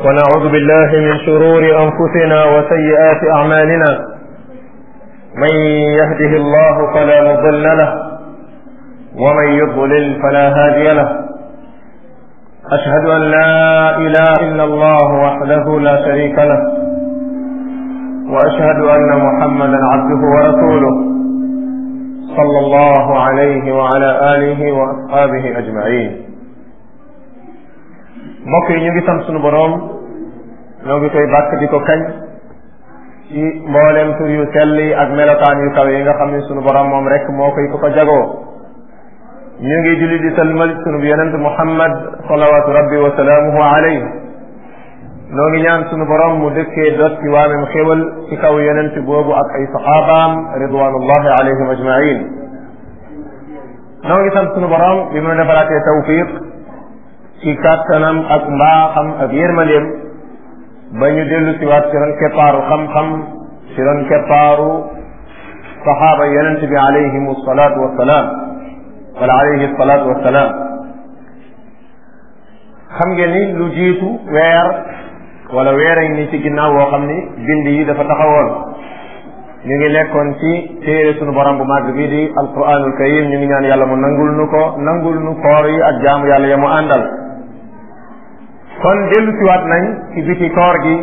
ونعوذ بالله من شرور أنفسنا وسيئات أعمالنا من يهده الله فلا مضل له ومن يضلل فلا هادي له أشهد أن لا إله إلا الله وحده لا شريك له وأشهد أن محمدا عبده ورسوله صلى الله عليه وعلى آله وأصحابه أجمعين mbokk yi ñu ngi sant sunu boroom ñoo ngi koy bàkk di ko kañ ci mboolem tur yu sell yi ak melokaan yu kaw yi nga xam ne sunu boroom moom rek moo koy ko ko jagoo ñu ngi julli di salmal sunu yonent Muhammad salawatu rabbi wa salaamuhu alayhi noo ngi ñaan sunu boroom mu dëkkee dot ci waamem xéwal ci kaw yonent boobu ak ay saxaabaam ridwanullahi alayhim ajmain noo ngi sant sunu boroom bi mu defalaatee tawfiq ci kàttanam ak mbaaxam ak yërmandeem ba ñu dellu si waat ci ron keppaaru xam-xam ci ron keppaaru saxaaba yonent bi alayhim salaatu wassalaam wala alayhi salaatu wassalaam xam ngeen ni lu jiitu weer wala weer a ni ci ginnaaw woo xam ni bind yi dafa taxawoon ñu ngi nekkoon ci téere sunu borom bu màgg bii di alquranul karim ñu ngi ñaan yàlla mu nangul nu ko nangul nu koor yi ak jaamu yàlla ya mu àndal kon dellu siwaat nañ ci biti koor gi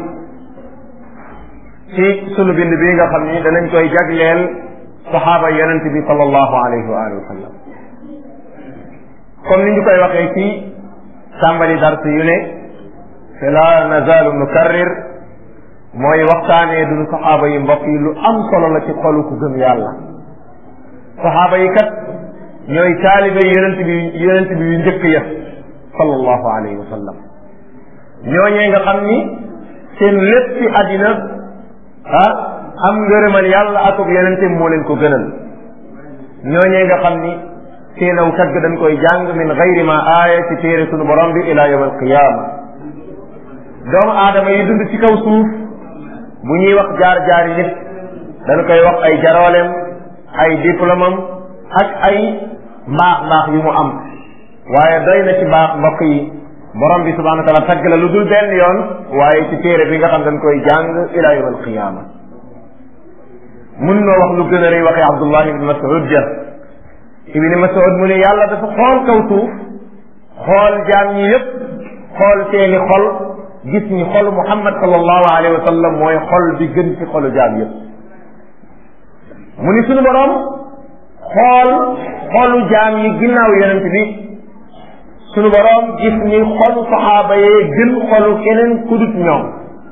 ci sunu bind bi nga xam ni danañ koy jagleel saxaaba yonent bi sallallahu alayhi wa alihi wa sallam comme ni ñu koy waxee ci tàmbali dars yu ne te la nazalu nukarrir mooy waxtaanee duñu saxaaba yi mbokk yi lu am solo la ci xolu ku gëm yàlla saxaaba yi kat ñooy taalibe yonent bi yonent bi yu njëkk ya sallallahu alayhi wa sallam ñooñee nga xam ni seen lépp ci àddina ah am ngërëmal yàlla akub yonente moo leen ko gënal ñooñee nga xam ni seen aw tagg dañ koy jàng min gayri ma aaya ci téere sunu borom bi ila yawm alqiyama doomu aadama yi dund ci kaw suuf bu ñuy wax jaar-jaar yi nit dañ koy wax ay jarooleem ay diplôme am ak ay mbaax mbaax yu mu am waaye doy na ci mbaax mbokk yi borom bi subhanahu wa taala tagg la lu dul benn yoon waaye ci téere bi nga xam dañ koy jàng ila yawm alqiyama mun noo wax lu gën a rëy waxee Abdullah ibn Mas'ud ja ibn Mas'ud mu ne yàlla dafa xool kaw suuf xool jaam ñi yépp xool seeni xol gis ni xolu Muhammad sallallahu alayhi wa sallam mooy xol bi gën ci xolu jaam yépp mu ni suñu borom xool xolu jaam yi ginnaaw yonent bi suñu borom gis ni xolu saxaaba yee gën xolu keneen ku dut ñoom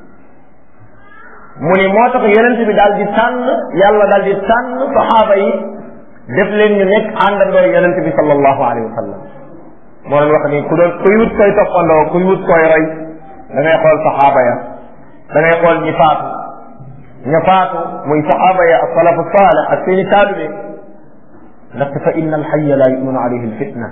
mu ni moo tax yonent bi daal di tànn yàlla daal di tànn saxaaba yi def leen ñu nekk àndandoo yonent bi sallallahu alayhi wa sallam moo doon wax ni ku doon kuy wut koy toppandoo kuy wut koy roy da ngay xool saxaaba ya da ngay xool ñi faatu ña faatu muy saxaaba ya ak salafu saalih ak seeni taalibe ndaxte fa inna alxaya la yuminu alayhi alfitna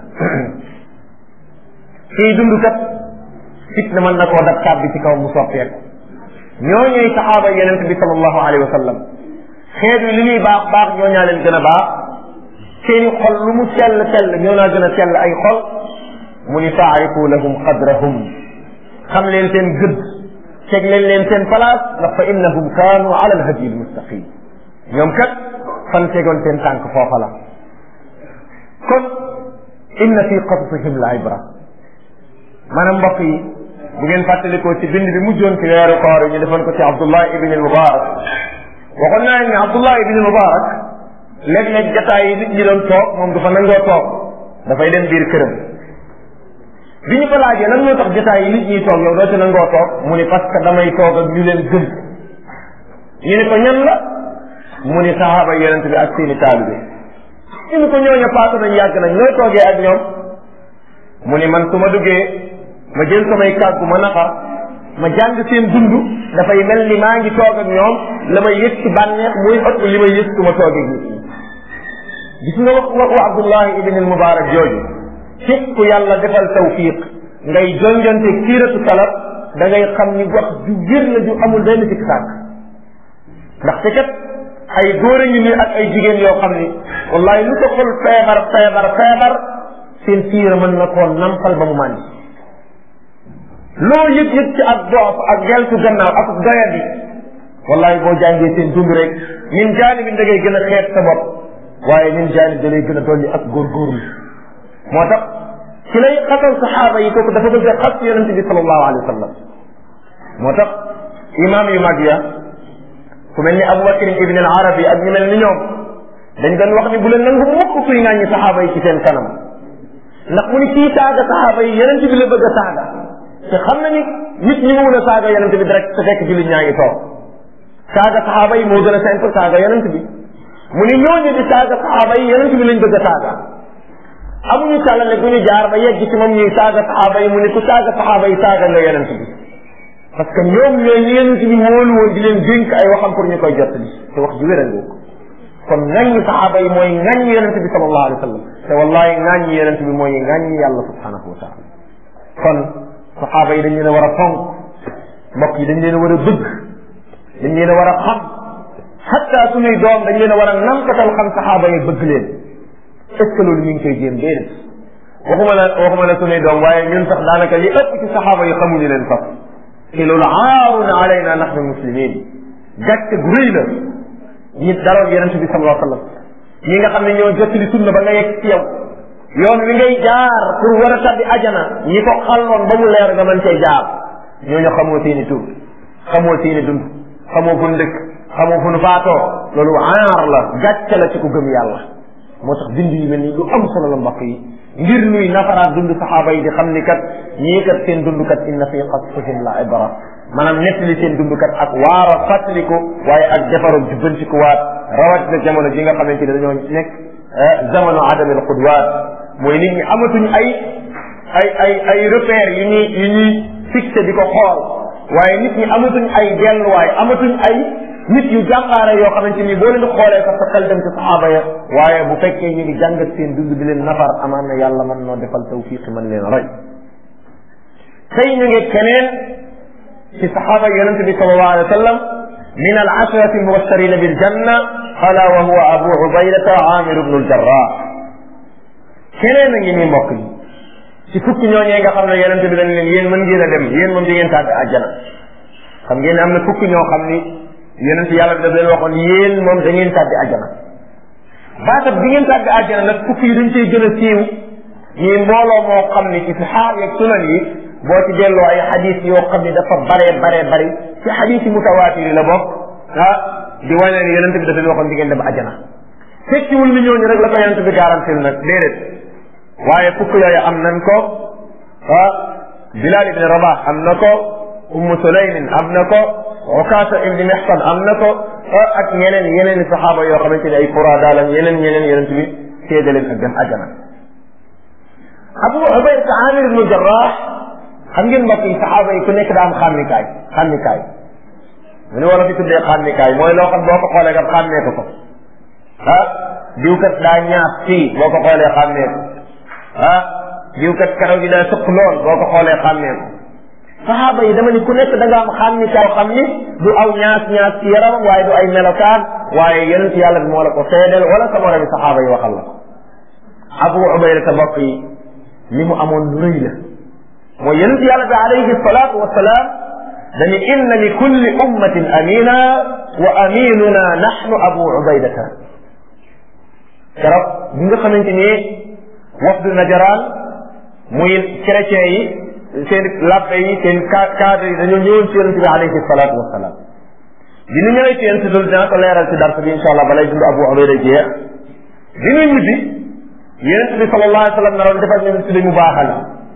kii dund kat fitna mën na koo dab tàbbi ci kaw mu soppeeku ñoo ñooy saxaaba yonent bi sallallahu alayhi wa sallam xeet wi li muy baax baax ñoo ñaa leen gën a baax seeni xol lu mu sell sell ñoo naa gën a sell ay xol mu ni taarifu lahum qadrahum xam leen seen gëdd teg leen leen seen place ndax fa innahum kaanu ala alhadi almustaqim ñoom kat fan tegoon seen tànk foofa la kon inna fi qasasihim la ibra maanaam mbokk yi bu ngeen fàttalikoo ci bind bi mujjoon ci weeru koor yi ñu defoon ko ci Abdullah ibn al-Mubarak waxoon naa ne Abdullah ibn al-Mubarak léeg-léeg jataay yi nit ñi doon toog moom du fa nangoo toog dafay dem biir këram bi ñu ko laajee lan moo tax jataay yi nit ñi toog yow doo ci nangoo toog mu ni parce que damay toog ak ñu leen gëm ñu ne ko ñan la mu ni sahaaba yonent bi ak seeni taalibe ñu ni ko ñooña paatu nañ yàgg nañ looy toogee ak ñoom mu ni man su ma duggee ma jël samay kàggu ma naxa ma jàng seen dund dafay mel ni maa ngi toog ak ñoom la may yëg ci bànneex muy ëpp li may yëg su ma toogee nit ñi gis nga wax waxu Abdullahi ibn al Mubarak jooju képp ku yàlla defal tawfiq ngay jonjonte kiiratu salaf da ngay xam ni wax ju wér la ju amul benn sikk sàkk ndaxte kat ay góor a ngi nii ak ay jigéen yoo xam ni wallahi lu ko xol feebar feebar feebar seen siira mën na koo nampal ba mu màndi loo yëg yëg ci ak doof ak geltu gannaaw ak doyadi wallahi boo jàngee seen dund rek min jaani bi da ngay gën a xeet sa bopp waaye min jaani da lay gën a dolli ak góorgóorlu moo tax ci lay xasal saxaaba yi kooku dafa bëgg a xas yonente bi sallallahu alayhi wa sallam moo tax imam yu mag ya ku mel ni Abu Bakr ibn al Arabi ak ñu mel ni ñoom dañ doon wax ni bu leen nangu mukk kuy ŋàññi saxaaba yi ci seen kanam ndax mu ni kii saaga saxaaba yi yonente bi la bëgg a saaga te xam na ni nit ñi mun a saaga yonente bi direct te fekk jullit ñaa ngi toog saaga saxaaba yi moo gën a simple saaga yonente bi mu ni ñooñu di saaga saxaaba yi yonente bi lañ bëgg a saaga amuñu tàllale bu ñu jaar ba yegg ci moom ñuy saaga saxaaba yi mu ni ku saaga saxaaba yi saaga nga yonente bi parce que ñoom ñooy ñi yonente bi wóolu woon di leen dénk ay waxam pour ñu koy jottali te wax ji wéral ko kon ŋàññi saxaaba yi mooy ŋàññi yonente bi sallallahu alayhi wa sallam te wallahi ŋàññi yonente bi mooy ŋàññi yàlla subhanahu wa taala kon saxaaba yi dañ leen a war a fonk mbokk yi dañ leen a war a bëgg dañ leen a war a xam xatta suñuy doom dañ leen a war a nampatal xam saxaaba yi bëgg leen est ce que loolu mi ngi koy jéem déedéet waxuma la waxuma la suñuy doom waaye ñun sax daanaka li ëpp ci saxaaba yi xamuñu leen sax te loolu aarun alayna nahnu muslimin gàcce gu rëy la ñi daroon yonente bi sallallahu alayhi wa sallam ñi nga xam ne ñoo jottali sunna ba nga yegg ci yow yoon wi ngay jaar pour war a tabbi ajana ñi ko xalloon ba mu leer nga mën cee jaar ñooñu xamoo seeni tur xamoo seeni dund xamoo fu nu dëkk xamoo fu nu faatoo loolu aar la gàcce la ci ku gëm yàlla moo tax bind yu mel ni lu am solo la mbokk yi ngir nuy nafaraat dund saxaaba yi di xam ni kat ñii kat seen dund kat inna fi qasfihim la ibra maanaam nettali seen dund kat ak waara fàttaliku waaye ak defaru jubbantikuwaat rawat na jamono ji nga xamante ne dañoo nekk jamono adamil qudwaat mooy nit ñi amatuñ ay ay ay ay repères yu ñuy yu ñuy fixé di ko xool waaye nit ñi amatuñ ay delluwaay amatuñ ay nit yu jàmbaare yoo xamante ni boo leen xoolee sax sa xel dem ci saxaaba ya waaye bu fekkee ñu ngi jàngat seen dund di leen nafar amaan na yàlla mën noo defal tawfiq mën leen roy tey ñu ngi keneen ci saxaaba yonente bi sallallahu alayhi wa sallam min al ashrati almubashirina bil janna ala wa huwa abu ubaydata amir ibnu aljarrah keneen a ngi nii mbokk yi ci fukki ñooñee nga xam ne yonente bi dañ leen yéen mën ngeen a dem yéen moom di ngeen tàbbi àjjana xam ngeen ne am na fukki ñoo xam ni yonente yàlla bi daf leen waxoon yéen moom da ngeen tàbbi àjjana baatab bi ngeen tàbbi àjjana nag fukki yi dañ cey gën a siiw ñii mbooloo moo xam ni ci saxaar yeeg sunan yi boo ci delloo ay xadis yoo xam ni dafa baree baree bari ci xadis yi mutawaatir yi la bokk ah di wane ne yonente bi dafa leen waxoon di ngeen dem àjjana fekkiwul ni ñooñu rek la ko yonente bi garantil nag déedéet waaye fukk yooyu am nañ ko ah Bilal ibn Rabah am na ko Ummu Sulaymin am na ko Ukasa ibn Mihsan am na ko ak ñeneen yeneen i saxaaba yoo xamante ne ay furaada lañ yeneen ñeneen yonent bi séede leen ak dem ajana Abu Ubayda Amir ibn Jarrah xam ngeen mbokk yi saxaaba yi ku nekk daa am xàmmikaay xàmmikaay mu ne wala fi tuddee xàmmikaay mooy loo xam boo ko xoolee kat xàmmee ko ko ah diw kat daa ñaas fii boo ko xoolee xàmmee ko ah diw kat karaw gi daa sëq lool boo ko xoolee xàmmee ko saxaaba yi dama ni ku nekk da nga am xàmmikaay xam ni du aw ñaas ñaas ci yaramam waaye du ay melokaan waaye yonent yàlla bi moo la ko seedeel wala sa moromi saxaaba yi waxal la ko Abu Ubayda ta bokk yi li mu amoon lu rëy la mooy yonent yàlla bi alayhi salaatu wasalaam dañu inna li kulli ummatin amina wa aminuna nahnu Abu Ubaydata keroog bi nga xamante ni wafdu najaraan muy chrétien yi seen labbe yi seen cadre yi dañoo ñëwoon ci yonente bi alayhi salaatu wasalaam bi ñu ñëwee ci yonente bi dinaa ko leeral ci dars bi incha allah balay dund Abu Ubayda jeex bi ñuy ñibbi yonente bi sallallahu alayhi wa sallam naroon defal ñu tudde mu baaxal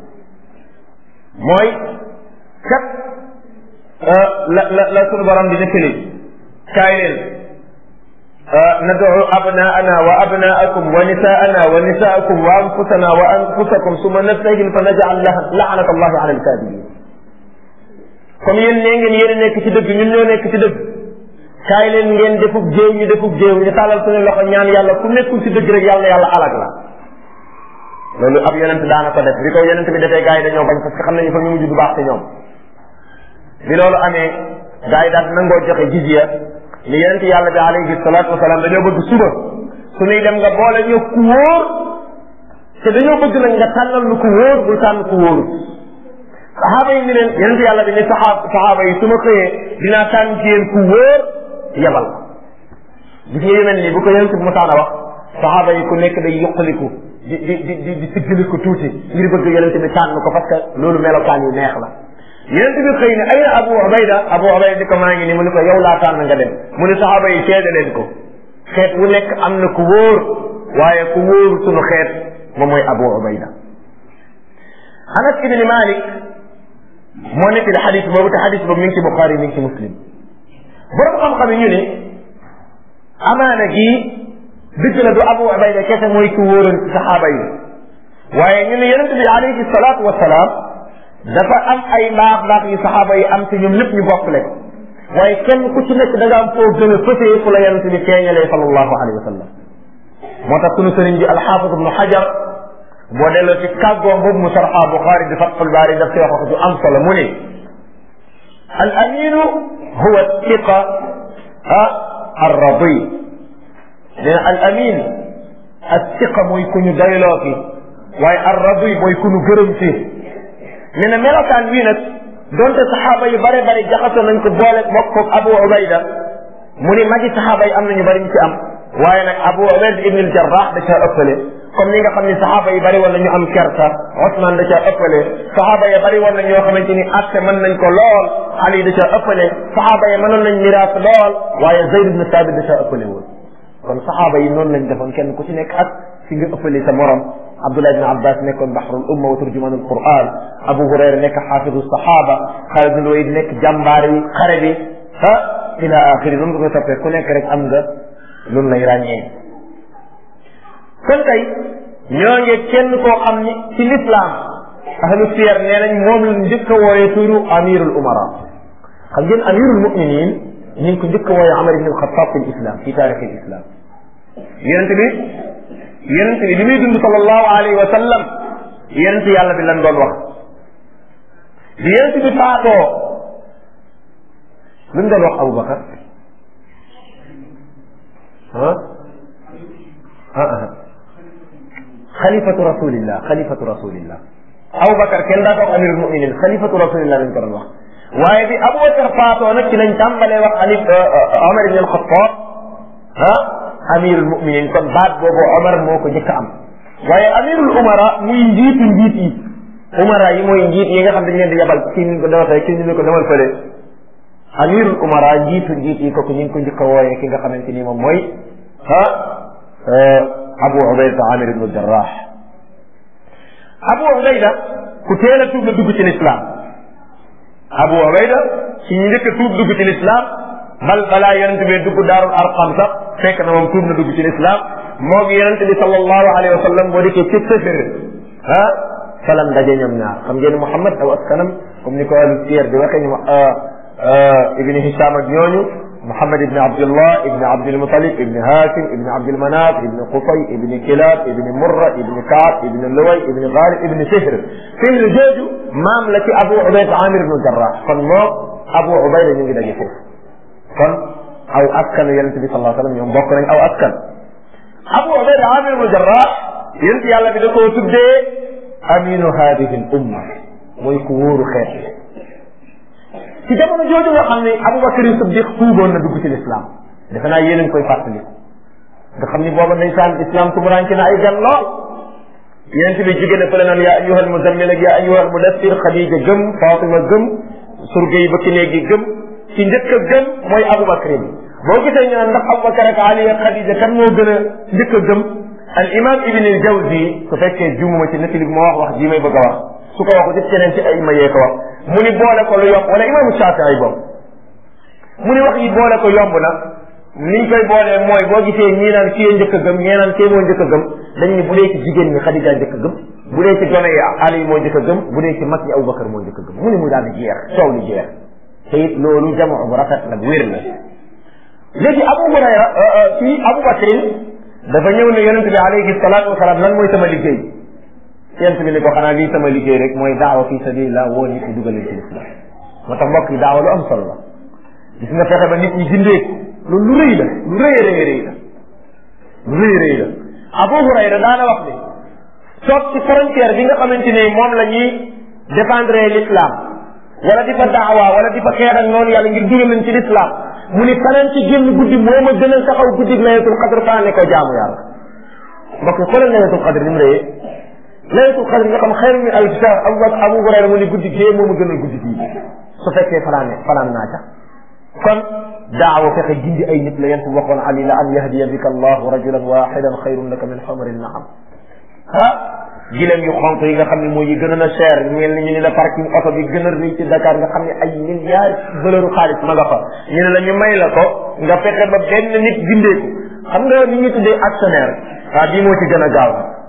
mooy kat la la la sunu borom di nettali kaay leen ندعو أبناءنا وأبناءكم ونساءنا ونساءكم وأنفسنا وأنفسكم ثم نبتهل فنجعل لعنة الله على الكاذبين comme yéen nee ngeen yéen a nekk ci dëgg ñun ñoo nekk ci dëgg kaay leen ngeen defub jéew ñu defub jéew ñu tàllal suñu loxo ñaan yàlla ku nekkul ci dëgg rek yàlla yàlla alag la loolu ab yonent daana ko def bi ko yonent bi defee gars yi dañoo bañ parce que xam nañu fa ñu mujj du baax ci ñoom bi loolu amee gars yi daal nangoo joxe jizya li yonent yàlla bi alayhi salaatu wasalaam dañoo bëgg suba su ñuy dem nga boole ñu ku wóor te dañoo bëgg nag nga tànnal lu ku wóor bul tànn ku wóor saxaaba yi ni leen yonent yàlla bi ni saxaab saxaaba yi su ma xëyee dinaa tànn ci yéen ku wóor yebal gis nga yu mel nii bu ko yonent bi mosaan a wax saxaaba yi ku nekk day yuqaliku di di di di di siggili ko tuuti ngir bëgg yonent bi tànn ko parce que loolu melokaan yu neex la yonent bi xëy ne ayna abu ubayda abu ubayda di ko maa ngi nii mu ne ko yow laa tànn nga dem mu ne saxaaba yi seede leen ko xeet wu nekk am na ku wóor waaye ku wóor sunu xeet moom mooy abu ubayda anas ibni malik moo nekk di xadis boobu te xadis boobu mi ngi ci buxaari mi ngi ci muslim borom xam-xam yi ñu ne amaana gii dëgg la du abu ubayda kese mooy ku wóoroon ci saxaaba yi waaye ñu ne yonent bi alayhi salaatu wasalaam dafa am ay mbaax mbaax yu saxaaba yi am te ñoom lépp ñu bokk leen waaye kenn ku ci nekk da nga am foo gën a fësee fu la yonent bi feeñalee sallallahu alayhi wa sallam moo tax sunu sëriñ bi alxaafid ibnu xajar boo delloo ci kàggoom boobu mu sarxa buxaari di fatxul baari daf ci wax wax ju am solo mu ne al aminu huwa tiqa ah arradi nee na al amin al tiqa mooy ku ñu dayloo ki waaye arradi mooy ku ñu gërëm ci nee na melokaan wii nag donte saxaaba yu bare bari jaxasoo nañ ko boole bokk ko abu ubayda mu ni magi saxaaba yi am nañu bari ñu ci am waaye nag abu ubayda ibn al jarrah da caa ëppale comme ni nga xam ni saxaaba yi bari woon na ñu am kersa Osman da caa ëppale saxaaba yi bari woon na ñoo xamante ni atte mën nañ ko lool Ali da caa ëppale saxaaba yi mënoon nañ miraas lool waaye Zayd ibn Thabit da caa ëppale woon kon saxaaba yi noonu lañ defoon kenn ku ci nekk ak fi nga ëppale sa morom Abdullah ibn Abbas nekkoon bahrul umma wa turjumanul Quran Abu Hurayra nekk xaafidu saxaaba Xaalid ibn Walid nekk jàmbaar yi xare bi ah ila axiri noonu nga koy toppee ku nekk rek am nga loolu lay ràññee kon tey ñoo ngi kenn koo xam ni ci lislaam ahlu siyar nee nañ moom la njëkk a wooyee turu amirul umara xam ngeen amirul muminin ñu ngi ko njëkk a wooyee Amar ibn al-Khattab fi islam fi taarix al islam yonent bi yonent bi li muy dund sallallahu alayhi wa sallam yonent yàlla bi lan doon wax bi yonent bi faatoo lu mu doon wax Aboubacar ah ah xalifatu rasulillah xalifatu rasulillah Aboubacar kenn daa ko wax amirul muminin xalifatu rasulillah lañ ko doon wax waaye bi Aboubacar faatoo nag ci lañ tàmbalee wax ani Omar ibn al-Khattab ah amirul muminin kon baat boobu Omar moo ko njëkk a am waaye amirul umara muy njiitu njiit yi umara yi mooy njiit yi nga xam dañ leen di yabal kii ni ko dama tey kii ni ko demal fële amirul umara njiitu njiit yi kooku ñu ngi ko njëkk a wooyee ki nga xamante ni moom mooy ah Abu Ubayda Amir ibn Jarrah Abu Ubayda ku teel a tuub la dugg ci lislaam Abu Ubayda ci ñu njëkk a tuub dugg ci lislaam bal balaa yonent bi dugg daarul arqam sax fekk na moom tuub na dugg ci lislaam moo gi yonent bi sallallahu alayhi wa sallam boo dikkee ci sëfër ah falam daje ñoom ñaar xam ngeen Muhammad aw askanam comme ni ko ahlu siyar di waxee ñu ibni Hisham ak ñooñu Muhammad ibni Abdullah ibni Abdul Mutalib ibni Hashim ibni Abdul Manaf ibni Qusay ibni Kilab ibni Murra ibni Kaab ibni Luway ibni Ghalib ibni Fihr Fihr jooju maam la ci Abu Ubayda Amir ibn Jarrah kon moom Abu Ubayda ñu ngi daje foofu kon aw askan yonente bi sallallahu alayhi wa sallam ñoom bokk nañ aw askan Abu Ubayda Amir ibn Jarrah yonent yàlla bi da koo tuddee aminu hadihi l umma mooy ku wóoru xeet ci jamono jooju nga xam ne Abubakar Siddiq tuuboon na dugg ci lislaam defe naa yéen a ngi koy fàttali nga xam ni booba ndeysaan islam tumuranke na ay gan lool yonent bi jigéen a fële naan yaa ayyuhal muzammil ak yaa ayyuhal mudassir Xadija gëm Fatima gëm surga yi bëkki néegi gëm ci njëkk a gëm mooy Abubakar bi boo gisee ñu naan ndax Abubakar ak Ali ak Xadija kan moo gën a njëkk a gëm al imam ibn al jawzi su fekkee jumuma ci nettali bi moo wax wax ji may bëgg a wax su ko waxu ci keneen ci ay ma yee ko wax mu ni boole ko lu yomb wala imaamu Shaafi'i boobu mu ni wax yi boole ko yomb na niñ koy boolee mooy boo gisee ñii naan kii njëkk a gëm ñii naan kii moo njëkk a gëm dañ ni bu dee ci jigéen ñi Xadija njëkk a gëm bu dee ci gone yi Ali moo njëkk a gëm bu dee ci mag ñi Abubakar moo njëkk a gëm mu ni mu daal di jeex coow li jeex te it loolu jamoo bu rafet la bu wér la léegi Abu Hurayra fii Abu Bakrin dafa ñëw ne yonente bi alayhi salaatu wasalaam lan mooy sama liggéey yonente bi ne ko xanaa lii sama liggéey rek mooy daawa fi sabilillah woo nit ñi dugal leen ci lislam moo tax mbokk yi daawa lu am solo la gis nga fexe ba nit ñi gindeeku loolu lu rëy la lu rëy rëy rëy la lu rëy rëy la Abu Hurayra daana wax ni toog ci frontière bi nga xamante ne moom la ñuy défendre l'islam wala di fa daawa wala di fa xeex ak noonu yàlla ngir dugal leen ci l'islam mu ni fanaan ci génn guddi moo ma gënal taxaw guddi laylatul qadr faa ne ko jaamu yàlla mbokk yi xoolal laylatul qadr ni mu rëyee laylatul qadr nga xam xayru min alfi shahr abu abu hurayra mu ni guddi gee moo ma gënal guddi gii su fekkee fanaan ne fanaan naa ca kon daawa fexe gindi ay nit la yent waxoon ali la an yahdiya bika allahu rajulan waxidan xayrun laka min xamari naam ah gileem yu xonk yi nga xam ne mooy yi gën a cher mel ni ñu ni la parking oto bi gën a rëy ci Dakar nga xam ne ay milliards valeur xaalis ma nga fa ñu ne la ñu may la ko nga fexe ba benn nit gindeeku xam nga ni ñu tuddee actionnaire ah bii moo ci gën a gaaw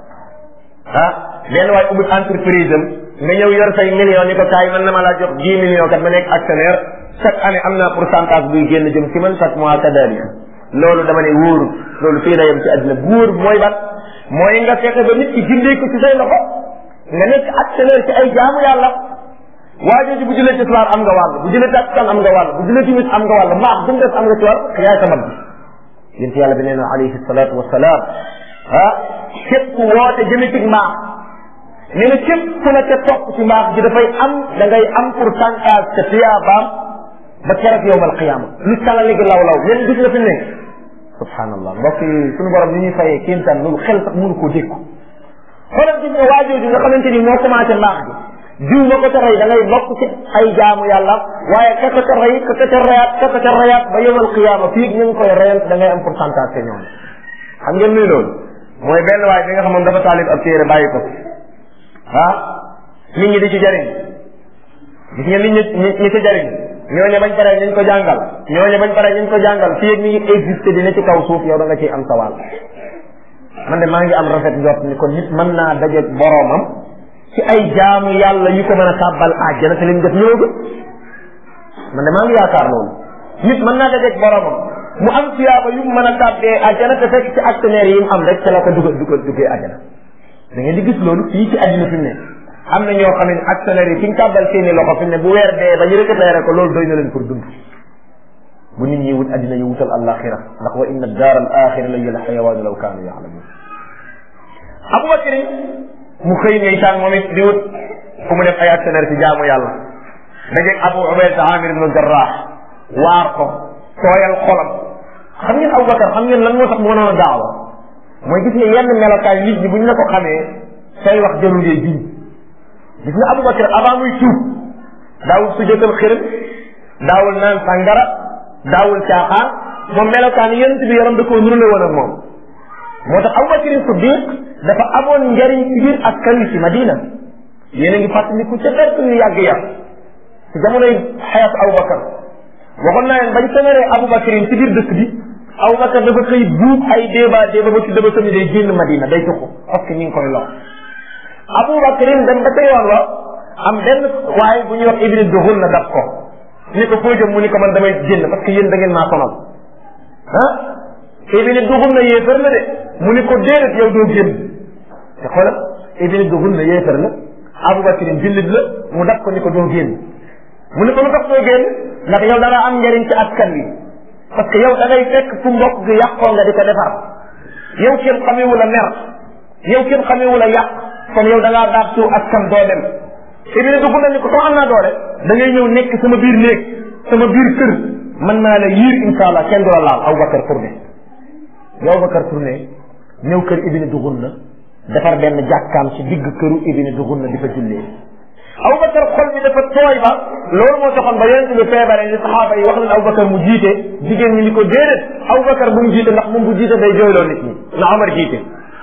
ah benn waay ubbi entreprise am nga ñëw yor say millions ni ko kaay man na ma laa jox dix millions kat ma nekk actionnaire chaque année am naa pourcentage buy génn jëm ci man chaque mois kadalik loolu dama ne wóoru loolu fii la yem ci àddina bu wóor mooy ban mooy nga fexe ba nit ki gindee ko ci say loxo nga nekk actionnaire ci ay jaamu yàlla waa jooju bu jëlee ci soir am nga wàll bu jëlee takkusaan am nga wàll bu jëlee timis am nga wàll maax bu mu def am nga ci wàll yaay sa mag bi yént yàlla bi nee na alayhi salaatu wasalaam ah képp ku woote jëme ci mbaax nee na képp ku la ca topp ci mbaax ji dafay am da ngay am pourcentage ca tiyaabaam ba keroog yowmal qiyaama lu calali gi law law leen gis nga fi ne subhanallah mbokk yi suñu borom ni ñuy fayee kéemtaan loolu xel sax mënu koo dékku xoolal gis nga waajooju nga xamante ni moo commencé mbaax gi diw ma ko ca rey da ngay bokk ci ay jaamu yàlla waaye ka ko ca rey ka ko ca reyaat ka ko ca reyaat ba yowmal qiyaama fii ñu ngi koy reyal da ngay am pourcentage te ñoom xam ngeen luy loolu mooy benn waay bi nga xam moom dafa taalib ab téere bàyyi ko ah nit ñi di ci jariñ gis nga nit ñi ñi ci jariñ ñooñu bañ paree ñu ko jàngal ñooñu bañ paree ñu ko jàngal fii ak mi ngi existé dina ci kaw suuf yow da nga ciy am sa wàll man de maa ngi am rafet njort ni kon nit mën naa dajeeg boroomam ci ay jaamu yàlla yu ko mën a tàbbal àjjana te li mu def ñëwagul man de maa ngi yaakaar loolu nit mën naa dajeeg boroomam mu am siyaaba yu mu mën a tàbbee àjjana te fekk ci actionnaire yi mu am rek ca la ko dugal dugal duggee àjjana da ngeen di gis loolu fii ci àddina fi mu ne am na ñoo xam ne actionnaire yi fi ñu tàbbal seeni loxo fi mu ne bu weer dee ba ñu récupéré ko loolu doy na leen pour dund bu nit ñi wut àddina yu wutal alaxira ndax wa inna daar al axira la yal xayawaanu law kaanu yaalamun abubakar mu xëy ndeysaan moom it di wut fu mu def ay actionnaire ci jaamu yàlla dajeeg abu ubayda amir ibnu jarrah waar ko tooyal xolam xam ngeen abubakar xam ngeen lan moo tax mu mënoon a daawa mooy gis nga yenn melokaay nit ñi bu ñu la ko xamee say wax jarul ngay jiñ gis nga abubakar avant muy tuub daawul sujjotal xërëm daawul naan sàngara daawul caaxaan moom melokaan yonent bi yaram da koo nurule woon ak moom moo tax abubakar siddiq dafa amoon njariñ ci biir askan wi ci madina yéen a ngi fàttaliku ca fekk yu yàgg yàgg ci jamonoy xayatu abubakar waxoon naa leen bañ semeree abubakar ci biir dëkk bi abubakar dafa xëy buub ay débat débat ba ci daba sami day génn madina day tuxu parce que ñu ngi koy lor abubakar dem ba ca yoon la am benn waaye bu ñuy wax ibni duxul na dab ko ni ko foo jëm mu ni ko man damay génn parce que yéen da ngeen maa sonal ah ibni duxul na yéefar la de mu ni ko déedéet yow doo génn te xoolal ibni duxul na yéefar la abubakar jullit la mu dab ko ni ko doo génn mu ni ko lu tax doo génn ndax yow da nga am njariñ ci askan wi parce que yow da ngay fekk fu mbokk gi yàqoo nga di ko defar yow kenn xamewu la mer yow kenn xamewu la yàq kon yow da ngaa daab ciw askan doo dem ibine dugg na ni ko comme am naa doole da ngay ñëw nekk sama biir néeg sama biir kër mën naa la yiir insha allah kenn du la laal Aboubacar tourné yow Aboubacar tourné ñëw kër ibine dugun na defar benn jàkkaam ci digg këru ibine dugun na di fa jullee Aboubacar xol bi dafa tooy ba loolu moo taxoon ba yonent bi feebaree ni saxaaba yi wax nañ Aboubacar mu jiite jigéen ñi ni ko déedéet Aboubacar bu mu jiite ndax moom bu jiite day jooyloo nit ñi na Omar jiite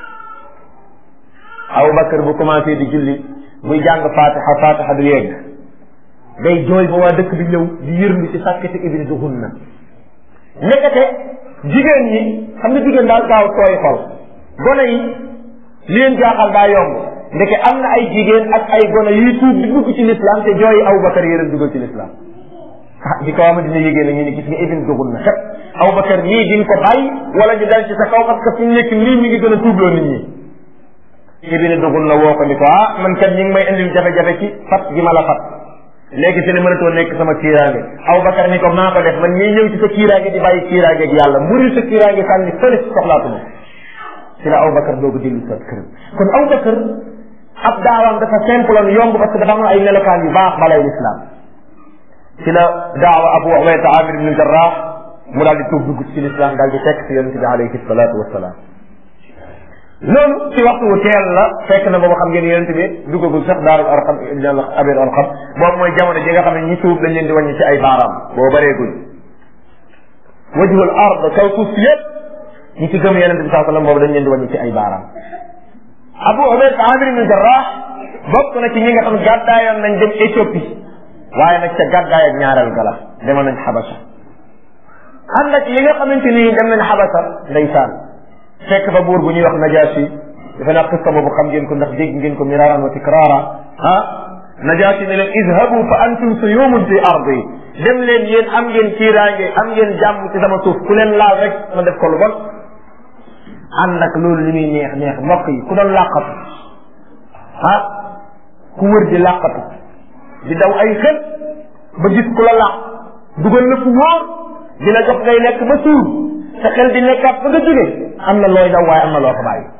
Aboubacar bu commencé di julli muy jàng fatiha fatiha du yegg day jooy ba waa dëkk bi ñëw di yërlu ci sàkkati ibni duxun na nekkate jigéen ñi xam nga jigéen daal gaaw tooy xol gone yi li leen jaaxal daa yomb ndeke am na ay jigéen ak ay gone yuy tuub di dugg ci l'islam te jooyi Aboubacar yéen dugal ci l'islam ah di ko ama dina yégée na ñu ne gis nga ibni duxun na kat Aboubacar nii di nga ko bàyyi wala ñu dal ci sa kaw parce que fi mu nekk nii mi ngi gën a tuubloo nit ñi ibine dugul na woo ko ni ko ah man kat ñi ngi may indil jafe-jafe ci fat gi ma la fat léegi fi ne mënatoo nekk sama kiiraange Aboubacar ni ko maa ko def man ñii ñëw ci sa kiiraange di bàyyi kiiraange ak yàlla muri sa kiiraange sànni fële si soxlaatuma ci la Aboubacar doogu dellu sa këram kon Aboubacar ab daawaam dafa simple loon yomb parce que dafa am ay melokaan yu baax balay lislaam ci la daawa abu ubayda amir ibn jarrah mu daal di tuub dugg ci lislaam daal di fekk si yonente bi alayhi salatu wasalaam loolu ci waxtu wu teel la fekk na boobu xam ngeen yonente bi duggagul sax daarul arqam abir arqam boobu mooy jamono ji nga xam ne ñi tuub dañ leen di wàññi ci ay baaraam boo bareeguñ wajhul ard kaw suuf si yëpp ñi ci gëm yonente bi saa sallam boobu dañ leen di wàññi ci ay baaraam abu ubayd amir ibn jarrah bokk na ci ñi nga xam gàddaayoon nañ dem Éthiopie waaye nag ca gàddaay ak ñaareel gala demoon nañ xabasa ànd ak yi nga xamante ni dem nañ xabasa ndeysaan fekk fa buur bu ñuy wax najaasi dafa naa qissa boobu xam ngeen ko ndax dégg ngeen ko miraaran wa tikraara ah najaasi ne leen idhabu fa antum suyumun fi ardi dem leen yéen am ngeen kiiraange am ngeen jàmm ci sama suuf ku leen laal rek ma def ko lu bon ànd ak loolu li muy neex neex mbokk yi ku doon làqatu ah ku wër di làqatu di daw ay xel ba gis ku la làq dugal na fu wóor di la jox ngay lekk ba suur sa xel di nekkaat ba nga jóge am na looy daw waaye am na loo ko bàyyi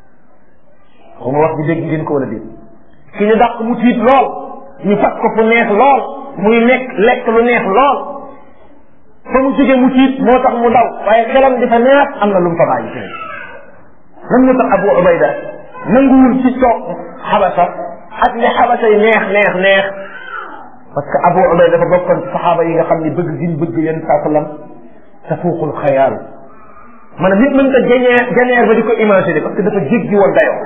xaw ma wax bi dégg ngeen ko wala déet ki ñu dàq mu tiit lool ñu fat ko fu neex lool muy nekk lekk lu neex lool fa mu jóge mu tiit moo tax mu daw waaye xelam di fa neex am na lu mu fa bàyyi ci lan moo tax Abu Ubayda nanguwul ci toog xabasa ak li xabasa yi neex neex neex parce que Abu Ubayda dafa bokkoon ci saxaaba yi nga xam ne bëgg giñ bëgg yéen saa sallam tafuuqul xayaal maanaam nit mën ko janeer janeer ba di ko imaginer parce que dafa jéggi woon dayoo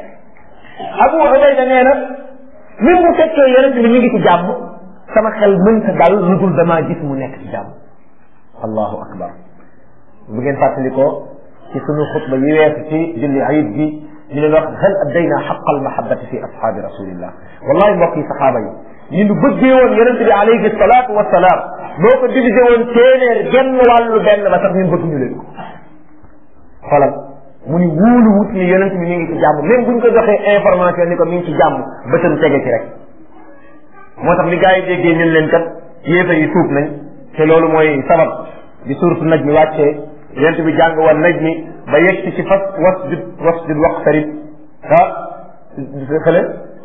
Abu Ubayda nee na même bu fekkee yonent bi ñu ngi ci jàmm sama xel mënta dal lu dul damaa gis mu nekk ci jàmm allahu akbar bu ngeen fàttalikoo ci sunu xutba yi weesu ci julli ayib gi ñu leen wax hal addayna xaqa almahabati fi ashaabi rasulillah wallahi mbokk yi saxaaba yi ñu nu bëggee woon yonente bi alayhi salaatu wasalaam boo ko divisé woon téeméer genn wàllu benn ba sax ñun bëgg ñu leen ko xoolal mu ni wóolu wut ni yonente bi mi ngi ci jàmm même buñ ko joxee information ni ko mi ngi ci jàmm bëtam tege ci rek moo tax li gars yi déggee ñun leen kat yéefa yi tuub nañ te loolu mooy sabab di suuratu naj mi wàccee yonente bi jàng woon naj mi ba yegg ci fas wasjud wasjud waqtarib ah xële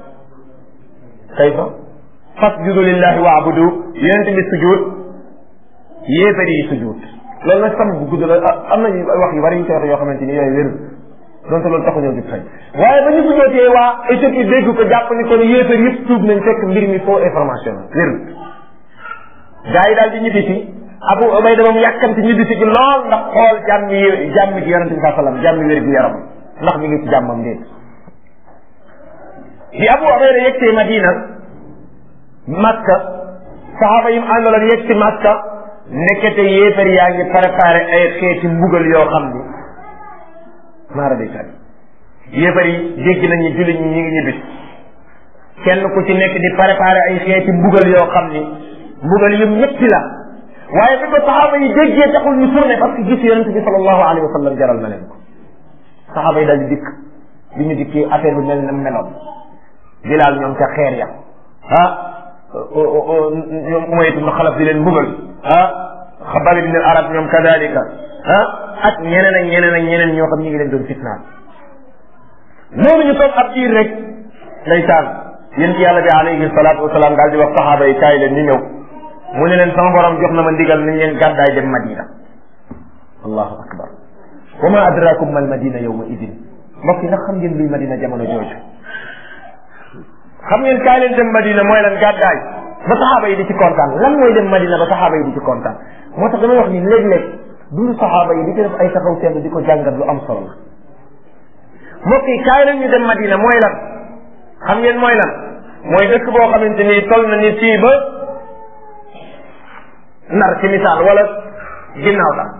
kayfa fasjudu lillahi waabudu yonente bi sujud yéefar yi sujud loolu nag sama bu gudd la am na wax yu bari ñu koy wax yoo xamante ni yooyu wérul donte loolu taxu ñëw di fay waaye ba ñu sujootee waa Éthiopie dégg ko jàpp ni kon yéefar yëpp tuub nañ fekk mbir mi faux information la wérul gars yi daal di ñibbi si Abu Ubayda moom yàkkamti ñibbi si gi lool ndax xool jàmmi jàmmi ci yonente bi saa sallam jàmmi wér gu yaram ndax mi ngi ci jàmmam déet bi Abu Ubayda yegtee Madina Makka saxaaba yi mu àndaloon yegg ci Makka nekkete yéefar yaa ngi préparé ay xeeti mbugal yoo xam ni maara day tànn yéefar yi dégg nañu jullit ñi ñi ngi ñibbi kenn ku ci nekk di préparé ay xeeti mbugal yoo xam ni mbugal yu ñetti la waaye bi ko saxaaba yi déggee taxul ñu tourné parce que gis yonente bi sallallahu alayhi wa sallam jaral na leen ko saxaaba yi daal di dikk bi ñu dikkee affaire bi mel na meloon bilaal ñoom ca xeer ya ah ñoom umaytu na xalaf di leen mbugal ah xabab ibn al arab ñoom kadalika ah ak ñeneen ak ñeneen ak ñeneen ñoo xam ñu ngi leen doon fitnaal noonu ñu toog ab diir rek ndeysaan yéen ci yàlla bi alayhi salaatu wasalaam daal di wax saxaaba yi kaay leen ñu ñëw mu ne leen sama borom jox na ma ndigal nañ leen gàddaay dem madina allahu akbar wa ma adrakum mal madina yawma idin mbokk yi nag xam ngeen luy madina jamono jooju xam ngeen kaay leen dem madina mooy lan gàddaay ba saxaaba yi di ci kontaan lan mooy dem madina ba saxaaba yi di ci kontaan moo tax damay wax ni léeg-léeg dundu saxaaba yi di ci def ay taxaw seetlu di ko jàngat lu am solo la mbokk yi kaay leen ñu dem madina mooy lan xam ngeen mooy lan mooy dëkk boo xamante ni toll na ni fii ba nar ci misaal wala ginnaaw la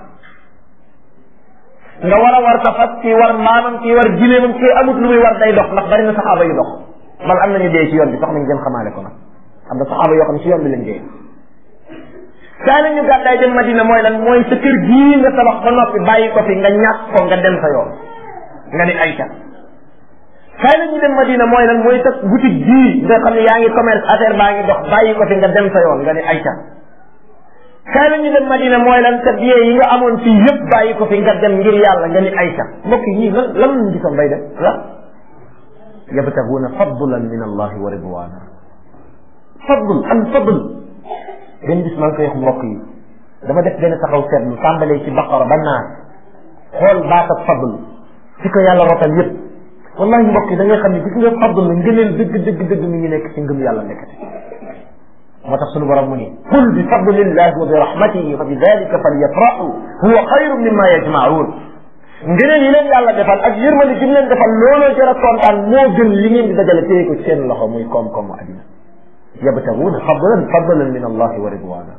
nga war a war sa fas kii war mbaamam kii war gileemam kii amut lu muy war day dox ndax bari na saxaaba yu dox bal am nañu dee ci yoon bi sax nañ gën xamaale ko nag am na saxaaba yoo xam ci yoon bi lañ dee kaay nañu gàddaay dem madina mooy lan mooy sa kër gii nga tabax ba noppi bàyyi ko fi nga ñàkk ko nga dem sa yoon nga ni ayca kaay nañu dem madina mooy lan mooy sa boutique gii nga xam ne yaa ngi commerce affaire baa ngi dox bàyyi ko fi nga dem sa yoon nga ni ayca kaay nañu dem madina mooy lan sa billet yi nga amoon fii yëpp bàyyi ko fi nga dem ngir yàlla nga ni ayca mbokk yi lan lan lañu gisoon bay def la yabtaguuna fadlan min allahi wa ridwana fadl al fadl benn bis maa ngi koy wax mbokk yi dama def benn taxaw seetlu tàmbalee ci baqara ba naas xool baat ak fadl fi ko yàlla rotal yépp wallahi mbokk yi da ngay xam ne gis nga fadl la ngëneel dëgg dëgg dëgg mi ngi nekk ci ngëm yàlla nekkati moo tax sunu borom mu ni qul bi fadlillahi wa bi rahmatihi fa bi dalika falyafrahu huwa xayru mimma yajmaun ngëneel yi leen yàlla defal ak yërmande gi mu leen defal looloo jar a kontaan moo gën li ngeen di dajale téye ko ci seen loxo muy koom-koomu addina yabtaguuna fadlan fadlan min allahi wa ridwana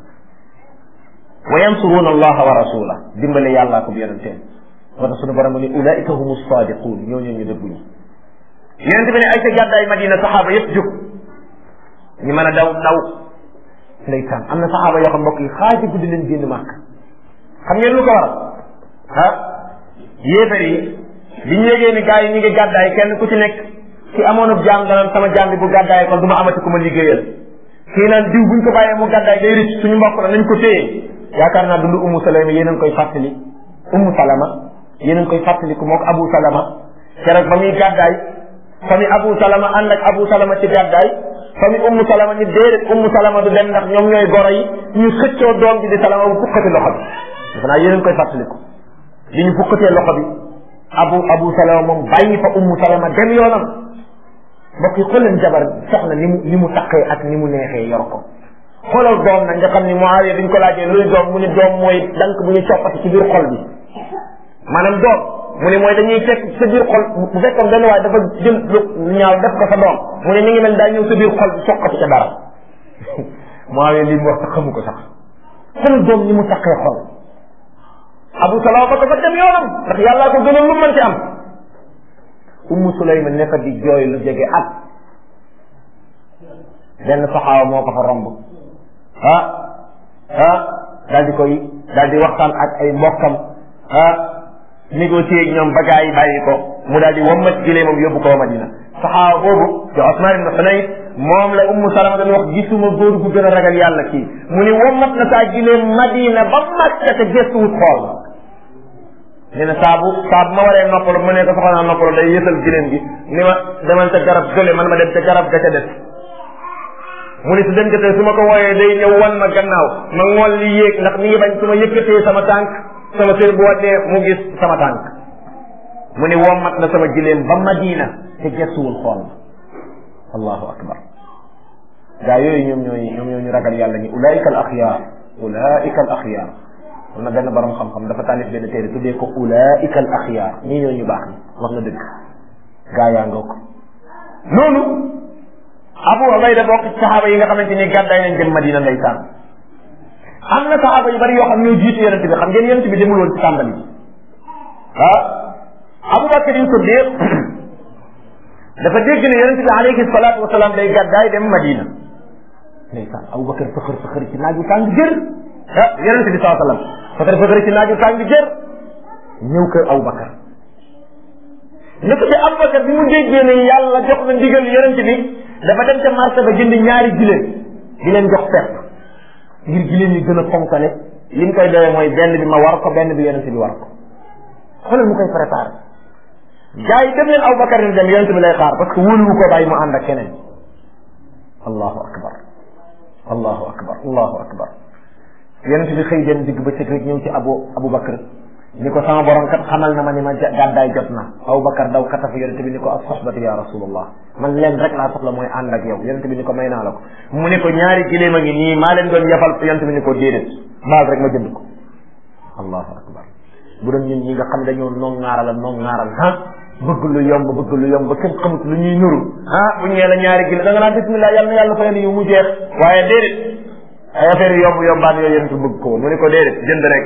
wa yansuruuna allaha wa rasula dimbale yàllaa ko bi yonenteen moo tax sunu borom mu ni ulaika humu sadiqun ñoo ñoo ñu dëgguñu yonente bi ne ay ca gàddaay madina saxaaba yépp jóg ñu mën a daw daw ndeysaan am na saxaaba yoo xam mbokk yi xaaji guddi leen génn màkk xam ngeen lu ko waral ah yéefar yi biñ yégee ni gars yi ñu ngi gàddaay kenn ku ci nekk ci amoonub jaam danaan sama jaam bi bu gàddaay kon du ma amati ku ma liggéeyal kii naan diw buñ ko bàyyee mu gàddaay day rëcc suñu mbokk la nañ ko téye yaakaar naa dund ummu salama yéen a ngi koy fàttali ummu salama yéen a ngi koy fàttali ku mook abu salama keroog ba muy gàddaay fami abu salama ànd ak abu salama ci gàddaay fami ummu salama ni déedéet ummu salama du dem ndax ñoom ñooy goro yi ñu xëccoo doom ji di salama bu fukkati loxo bi defe naa yéen a ngi koy fàttaliku li ñu fukkatee loxo bi abu abu salama moom bàyyi fa ummu salama dem yoonam mbokk yi xool leen jabar soxna ni mu ni mu taqee ak ni mu neexee yor ko xoolal doom nag nga xam ni Muawiya biñ ko laajee luy doom mu ne doom mooy dank bu ñu coppati ci biir xol bi maanaam doom mu ne mooy dañuy fekk sa biir xol bu fekkoon benn waaye dafa jël lu ñaaw def ko sa doom mu ne mi ngi mel daa ñëw sa biir xol bi soqati ca dara Muawiya li mu wax sax xamu ko sax xoolal doom ni mu taqee xol Abu Salama ba dafa dem yoonam ndax yàllaa ko gënal lu mën ci am Ummu Sulayma nekk di jooy lu jege at benn saxaaba moo ko fa romb ah ah daal di koy daal di waxtaan ak ay mbokkam ah négocier ak ñoom ba gaa yi bàyyi ko mu daal di wammat gilee moom yóbbu ko Madina saxaaba boobu di Osman ibn Hunayf moom la Ummu Salama dañ wax gisuma góor gu gën a ragal yàlla kii mu ni wammat na saa gilee Madina ba Makka te gëstuwut xool nee na saabu saabu ma waree noppalu mu ne ko soxla naa noppalu day yësal gileem gi ni ma demal ca garab gële man ma dem ca garab ga ca des mu ni su dem jotee su ma ko wooyee day ñëw wan ma gannaaw ma ngool li yéeg ndax mi ngi bañ su ma yëkkatee sama tànk sama sër bu waddee mu gis sama tànk mu ni wommat na sama gileem ba Madina te gestuwul xool ma allahu akbar gaa yooyu ñoom ñooy ñoom ñoo ñu ragal yàlla ñi ulaika al axyaar ulaika al axyaar am na benn borom xam-xam dafa tànnif benn téere tuddee ko ulaika al axyaar ñii ñoo ñu baax ni wax na dëgg gaa yaa nga ko loolu Abu Ubayda bokk ci saxaaba yi nga xamante ni gàddaay nañ dem Madina ndeysaan am na saxaaba yu bari yoo xam ñoo jiitu yonente bi xam ngeen yonente bi demul woon ci tàmbali ah Abu Bakar yu Siddiq dafa dégg ne yonente bi alayhi salaatu wasalaam day gàddaay dem Madina ndeysaan Abu Bakar fëxër fëxër ci naaju tàng jër ah yonente bi saa sallam fëxër fëxër ci naaju tàng jër ñëw kër Abu Bakar ne ko ci Abu Bakar bi mu déggee ne yàlla jox na ndigal yonente bi dafa dem ca marché ba jënd ñaari giléem di leen jox pepp ngir giléem yi gën a fonkale li mu koy doyee mooy benn bi ma war ko benn bi yonente bi war ko xoolal mu koy préparé gars yi dem leen Abu Bakar ni dem yonente bi lay xaar parce que wóoluwu ko bàyyi mu ànd ak keneen allahu akbar allahu akbar allahu akbar yonente bi xëy dem digg ba cëg rek ñëw ci abu Abu Bakar ni ko sama borom kat xamal na ma ni ma gàddaay jot na Abu Bakar daw katafu yonente bi ni ko as soxbati ya rasulullah man leen rek laa soxla mooy ànd ak yow yonente bi ni ko may naa la ko mu ne ko ñaari giléem a ngi nii maa leen doon yafal yonente bi ni ko déedéet baal rek ma jënd ko allahu akbar bu doon ñun ñi nga xam dañoo noon ŋaaral noon ŋaaral ah bëgg lu yomb bëgg lu yomb ba kenn xamut lu ñuy nuru ah bu ñee la ñaari giléem da nga naan bismillah yàlla na yàlla fayal yu mu jeex waaye déedéet ay affaire yomb yombaan yooyu yonente bëgg ko woon mu ne ko déedéet jënd rek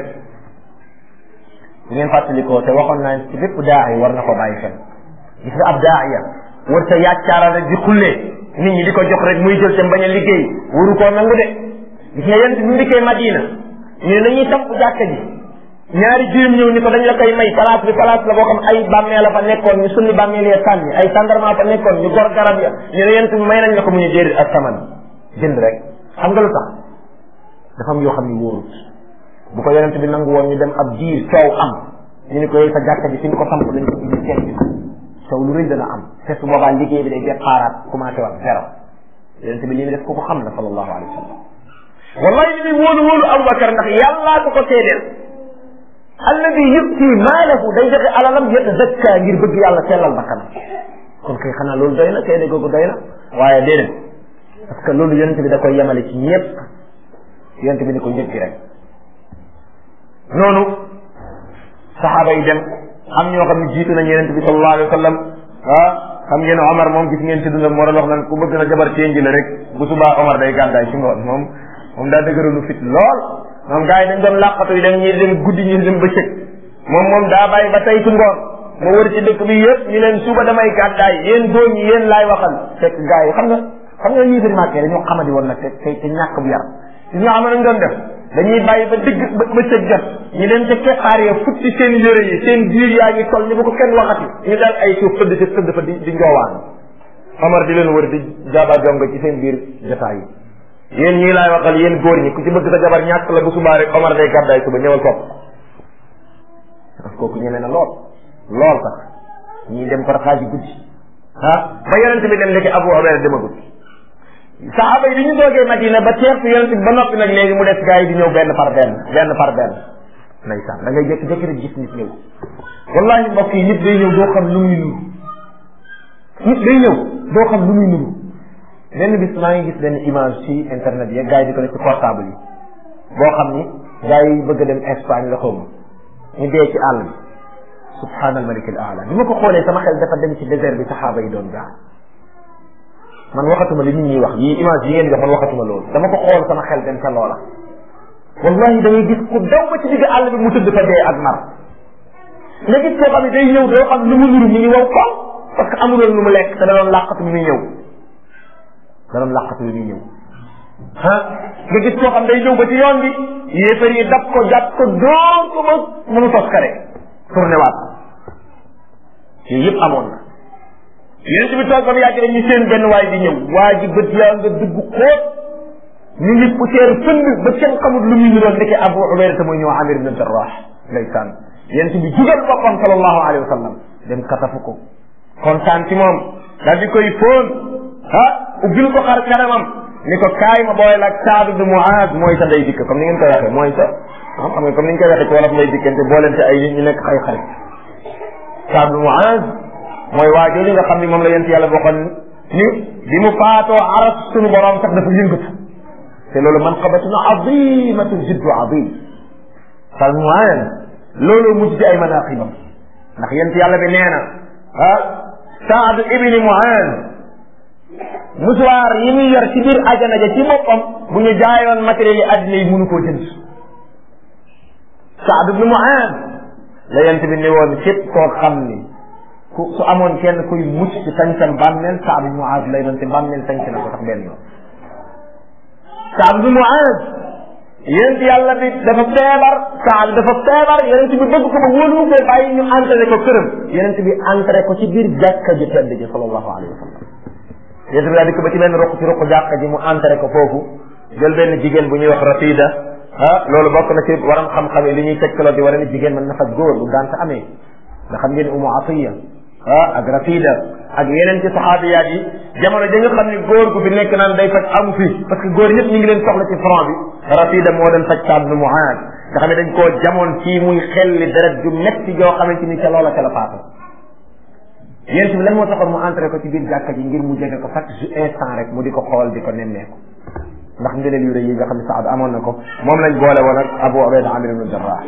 bu ngeen fàttalikoo te waxoon naa ci bépp daa yi war na ko bàyyi xel gis nga ab daa ya war sa yàccaaral rek di xullee nit ñi di ko jox rek muy jël te bañ a liggéey waru koo nangu de gis nga yent bi mu dikkee Madina ñu ne nañuy samp jàkka ji ñaari jirim ñëw ni ko dañ la koy may place bi place la boo xam ay bàmmeel la fa nekkoon ñu sunni bàmmeel ya sànni ay sandarma fa nekkoon ñu gor garab ya ñu ne yent bi may nañ la ko mu ñu déedéet ak saman jënd rek xam nga lu tax dafa am yoo xam ni wóorut bu ko yonent bi nangu woon ñu dem ab diir coow am ñu ni ko yow sa jàkka ji fi ñu ko samp dañ ko indi kenn bi taw lu rëy dana am te su boobaa liggéey bi day départaat commencé wax zéro yonent bi li mu def ko ko xam na sallallahu alayhi wa sallam wallahi li muy wóolu wóolu Aboubacar ndax yàllaa ko ko seedeel alladi yuti maalahu day joxe alalam yatazakka ngir bëgg yàlla sellal bakkanam kon kay xanaa loolu doy na seede googu doy na waaye déedéet parce que loolu yonent bi da koy yemale ci ñëpp yonent bi ni ko njëkk rek noonu saxaaba yi dem am ñoo xam ne jiitu nañ yonent bi sallallahu alayhi wa sallam ah xam ngeen Omar moom gis ngeen ci dundam moo doon wax naan ku bëgg na jabar ténji la rek bu subaa Omar day gàddaay ci ngoon moom moom daa dëgëralu fit lool moom gars yi dañ doon làqatu yi dem ñi dem guddi ñi dem bëccëg moom moom daa bàyyi ba tey ci ngoon ma wër ci dëkk bi yëpp ñu leen suba damay gàddaay yéen góor ñi yéen laay waxal fekk gars yi xam nga xam nga ñii fi màkkee dañoo xamadi woon nag te te te ñàkk bu yar si ñoo xam ne dañ doon def dañuy bàyyi ba digg ba bëccëg jot ñu dem ca keppaar ya futti seen yére yi seen biir yaa ngi toll ni bu ko kenn waxati ñu daal ay suuf tëdd ci tëdd fa di di njoowaan Omar di leen wër di jaaba jonga ci seen biir jotaay yi yéen ñii laay waxal yéen góor ñi ku ci bëgg sa jabar ñàkk la bu subaa rek Omar day gàddaay suba ñëwal topp parce que kooku ñeme na lool lool sax ñii dem par xaaji guddi ah ba yonent bi dem ndeke Abu Ubayda demagul saxaaba yi bi ñu doogee Madina ba teer fi yonent bi ba noppi nag léegi mu des gars yi di ñëw benn par benn benn par benn ndeysaan da ngay jékki-jékki rek gis nit ñëw wallahi mbokk yi nit day ñëw doo xam lu muy nuru nit day ñëw doo xam lu muy nuru benn bis maa ngi gis benn image ci internet yi gars yi di ko def ci portable yi boo xam ni gars yi bëgg a dem Espagne la xawma ñu dee ci àll bi subhaanal malik al aala bi ma ko xoolee sama xel dafa dem ci désert bi saxaaba yi doon jaar man waxatuma li nit ñi wax yii image yi ngeen jox man waxatuma loolu dama ko xool sama xel dem ca loola wallahi da ngay gis ku daw ba ci digg àll bi mu tëdd fa dee ak mar nga gis koo xam ne day ñëw doo xam lu mu nuru mi ngi wow ko parce que amuloon lu mu lekk te da doon làqatu bi muy ñëw da doon làqatu bi muy ñëw ah nga gis koo xam day ñëw ba ci yoon bi yéefar yi dab ko jàpp ko dóor ko ba mënu tos kare tourné waat yooyu yëpp amoon na yonent bi toog ba mu yàgg rek ñu seen benn waay di ñëw waa ji bët yaa nga dugg xóot ñu ngi poussière fënd ba kenn xamul lu muy niroon ndeke Abu Ubayda mooy ñëw Amir ibn Jarrah ndeysaan yonent bi jugal boppam sallallahu alayhi wa sallam dem katafu ko kontaan ci moom daal di koy fóon ah ubbil ko xar kanamam ni ko kaay ma booy la Saad ibn Muaz mooy sa day dikk comme ni ngeen koy waxee mooy sa xam nga comme ni ñu koy waxee ci wolof lay dikkante boolente ay nit ñu nekk ay xarit Saad ibn Muaz mooy waa jooju nga xam ni moom la yent yàlla bokkoon ni bi mu faatoo aras sunu borom sax dafa yëngatu te loolu manqabatun azimatun jiddu azim Saad ibn Muaz loolu mujj ci ay manaqibam ndax yent yàlla bi nee na ah Saad ibn Muaz musuwaar yi muy yor ci biir ajana ja ci boppam bu ñu jaayoon matériel yi addina yi mënu koo jënd Saad ibn Muaz la yent bi ne woon képp koo xam ni ku su amoon kenn kuy mucc ci sañsam bàmmeel Saad ibn Muaz lay doon te bàmmeel sañc na ko sax benn yoon Saad ibn Muaz yent yàlla bi dafa feebar Saad dafa feebar yonent bi bëgg ko ba wóolu ko bàyyi ñu entré ko këram yonent bi entré ko ci biir jàkka ji tedd ji sallallahu alayhi wa sallam yonent bi daal di ko ba ci benn roq ci roq jàkka ji mu entré ko foofu jël benn jigéen bu ñuy wax Rafida ah loolu bokk na ci waram xam-xam yi li ñuy tegtaloo di war a ni jigéen mën na faj góor bu gànt amee nga xam ngeen Umu Atiya ah ak Rafida ak yeneen ci saxaabiyaat yi jamono ja nga xam ni góor gu fi nekk naan day faj amu fi parce que góor ñëpp ñu ngi leen soxla ci front bi Rafida moo doon faj Saad ibn Muaaz nga xam ne dañ koo jamoon ci muy xelli deret ju metti joo xamante ni ca loola ca la faatu yéen bi lan moo taxoon mu entré ko ci biir jàkka ji ngir mu jege ko chaque instant rek mu di ko xool di ko nemmeeku ndax ngëneel yu rëy yi nga xam ne Saad amoon na ko moom lañ boole woon ak Abu Ubayda Amir ibn Jarrah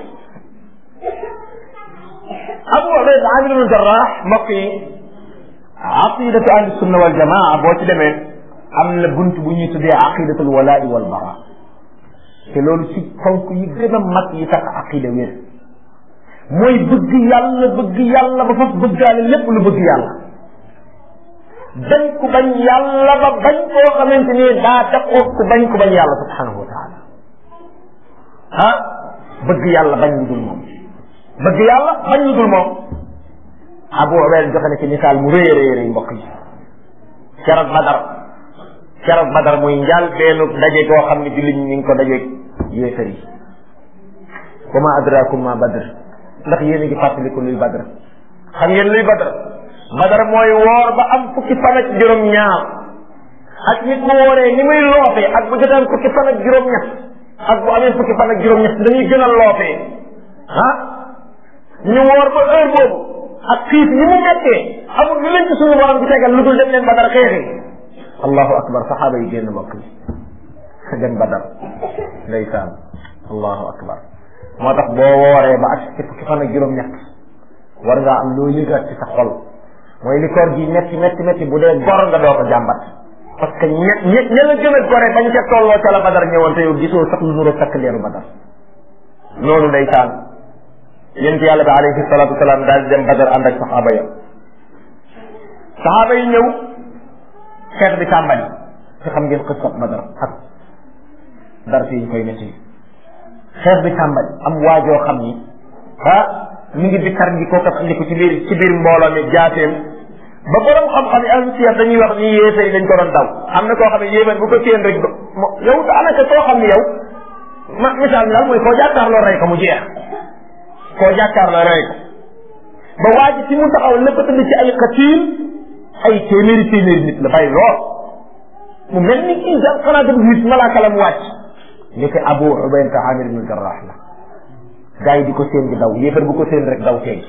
Abu Ubayda Amir ibn Jarrah mbokk yi aqidatu ahli sunna wal jamaa boo ci demee am na bunt bu ñuy tuddee aqidatul walaa'i wal bara te loolu ci fonk yi gën a mag yi tax aqida wér mooy bëgg yàlla bëgg yàlla ba fas bëggaale lépp lu bëgg yàlla bañ ku bañ yàlla ba bañ koo xamante ni daa daqoo ku bañ ku bañ yàlla subhanahu wa taala ah bëgg yàlla bañ lu dul moom bëgg yàlla bañ lu dul moom Abu Ubayda joxe na ci misaal mu rëy a rëy rëy mbokk yi keroog Badar keroog Badar muy njaal beenu daje goo xam ne jullit ñi ngi ko daje yéefar yi wa ma adrakum ma badr ndax yéen a ngi fàttaliku luy badr xam ngeen luy badr badar mooy woor ba am fukki fan ak juróom-ñaar ak nit mu wooree ni muy loofee ak bu jotaan fukki fan ak juróom-ñett ak bu amee fukki fan ak juróom-ñett dañuy gën a loofee ah ñu woor ba heure boobu ak xiif ni mu mettee amul lu leen ci suñu borom bi tegal lu dul dem leen badar xeexi allahu akbar saxaaba yi génn mbokk yi dem badar ndeysaan allahu akbar moo tax boo wooree ba ak ci fukki fan ak juróom-ñett war ngaa am loo yëgaat ci sa xol mooy li koor gi metti metti metti bu dee gor nga doo ko jàmbat parce que ñe ñe ña la gën a gore bañ ca tolloo ca la badar ñëwoon te yow gisoo sax lu nuroo sakk leeru badar loolu ndeysaan yonent yàlla bi alayhi salatu wasalaam daal di dem badar ànd ak saxaaba ya saxaaba yi ñëw xeex bi tàmbali te xam ngeen xësat badar ak dar fi ñu koy netti xeex bi tàmbali am waajoo xam ni ah mi ngi di kar gi kookat andi ko ci biir ci biir mbooloo mi jaateem ba borom xam-xam yi ahlu siyar dañuy wax ni yéefar yi dañ ko doon daw am na koo xam ne yéefar bu ko téen rek mo yow daanaka koo xam ne yow ma misaal mi daal mooy koo jàkkaarloo rey ko mu jeex koo jàkkaarloo rey ko ba waa ji ci mu taxaw lépp tëdd ci ay xatiil ay téeméeri téeméeri nit la bàyyi lool mu mel ni kii jàpp xanaa dem gis malaaka la mu wàcc ndeke Abu Ubayda Amir ibn Jarrah la gaa yi di ko seen di daw yéefar bu ko seen rek daw teegi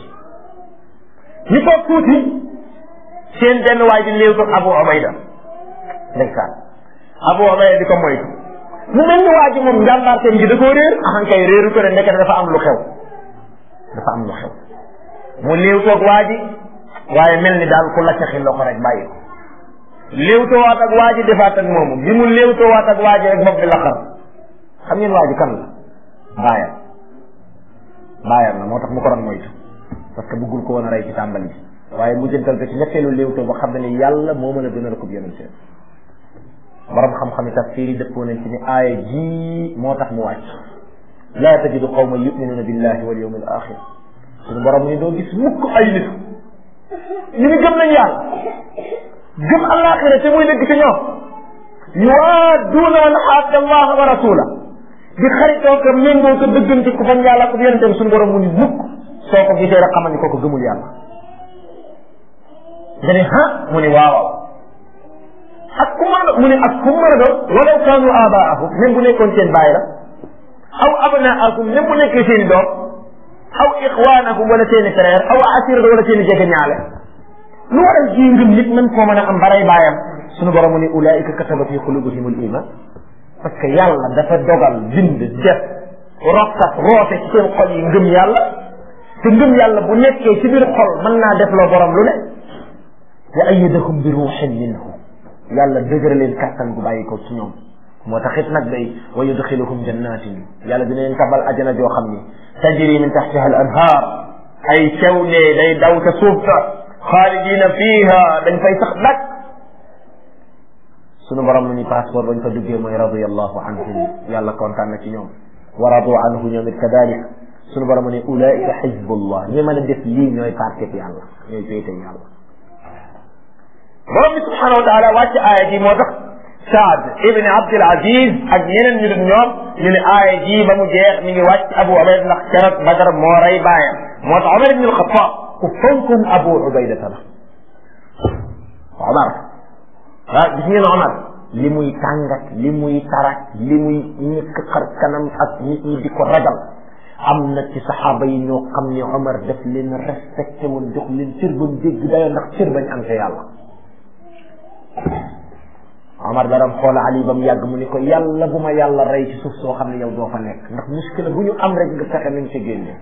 ñu toog tuuti seen benn waay di léew toog Abu Ubayda ndeysaan Abu Ubayda di ko moytu mu mel ni waa ji moom njàmbaarteem gi da koo réer axan kay réeru ko ne ndeke dafa am lu xew dafa am lu xew mu léew toog waa ji waaye mel ni daal ku laccaxi loxo rek bàyyi ko léewtoowaat ak waa ji defaat ak moomu bi mu léewtoowaat ak waa ji rek bopp bi la xar xam ngeen waa ji kan la baayam baayam la moo tax mu ko doon moytu parce que bëggul ko woon a rey ci tàmbali bi waaye mu jëntal ko ci ñetteelu léewtoo ba xam ne ni yàlla moo mën a gënal ko yonente borom xam-xam yi tafsir yi dëppoo nañ ci ni aaya ji moo tax mu wàcc laa tajidu qawma yuminuna billahi wal yawmi al axir suñu borom ni doo gis mukk ay nit ñu ni gëm nañ yàlla gëm alaxira te muy dëgg ci ñoom yuwaaduuna man xaadda allaha wa rasula di xaritoo ko méngoo ko dëggante ku bañ yàlla ko yonenteem suñu borom mu ni mukk soo ko gisee rek xamal ni kooku gëmul yàlla nga ne ha mu ni waaw ak ku mën a mu ne ak ku mën a doon walaw kaanu abaahum même bu nekkoon seen baay la aw abnaakum même bu nekkee seen i doom aw ixwaanakum wala seen i frère aw asirata wala seen i jege ñaale lu waral ji ngëm nit mën koo mën a am baray baayam suñu borom mu ne ulaika kataba fi qulubihim al iman parce que yàlla dafa dogal bind def rokkat roote ci seen xol yi ngëm yàlla te ngëm yàlla bu nekkee ci biir xol mën naa def loo borom lu ne wa ayyadahum bi ruuxin minhu yàlla dëgëra leen kàttan gu bàyyi ko ci ñoom moo taxit nag day wa yudxiluhum jannatin yàlla dina leen tabal ajana joo xam ni tajri min taxtiha al anhaar ay sew ne day daw ca suuf sa xaalidina fiiha dañ fay sax dak sunu borom mu ni passeport bañ fa duggee mooy radiallahu anhum yàlla kontaan na ci ñoom wa radu anhu ñoom it kadalik sunu borom mu ne ulaika xizbullah ñi mën a def lii ñooy parket yàlla ñooy péete yàlla borom bi subhanahu wa taala wàcc aaya ji moo tax Saad ibn Abdul Aziz ak ñeneen ñu dul ñoom ñu ne aaya ji ba mu jeex mi ngi wàcc Abu Ubayda ndax keroog Badar moo rey baayam moo tax Omar ibn al-Khattab ku fonkum Abu Ubayda la Omar ah gis ngeen Omar li muy tàngat li muy tarak li muy ñëkk xar kanam ak nit ñi di ko ragal am na ci saxaaba yi ñoo xam ne Omar daf leen respecté woon jox leen cër ba mu dégg dayoo ndax cër bañ am ca yàlla Omar daram xool Ali ba mu yàgg mu ni ko yàlla bu ma yàlla rey ci suuf soo xam ne yow doo fa nekk ndax muskila bu ñu am rek nga fexe nañ ca génne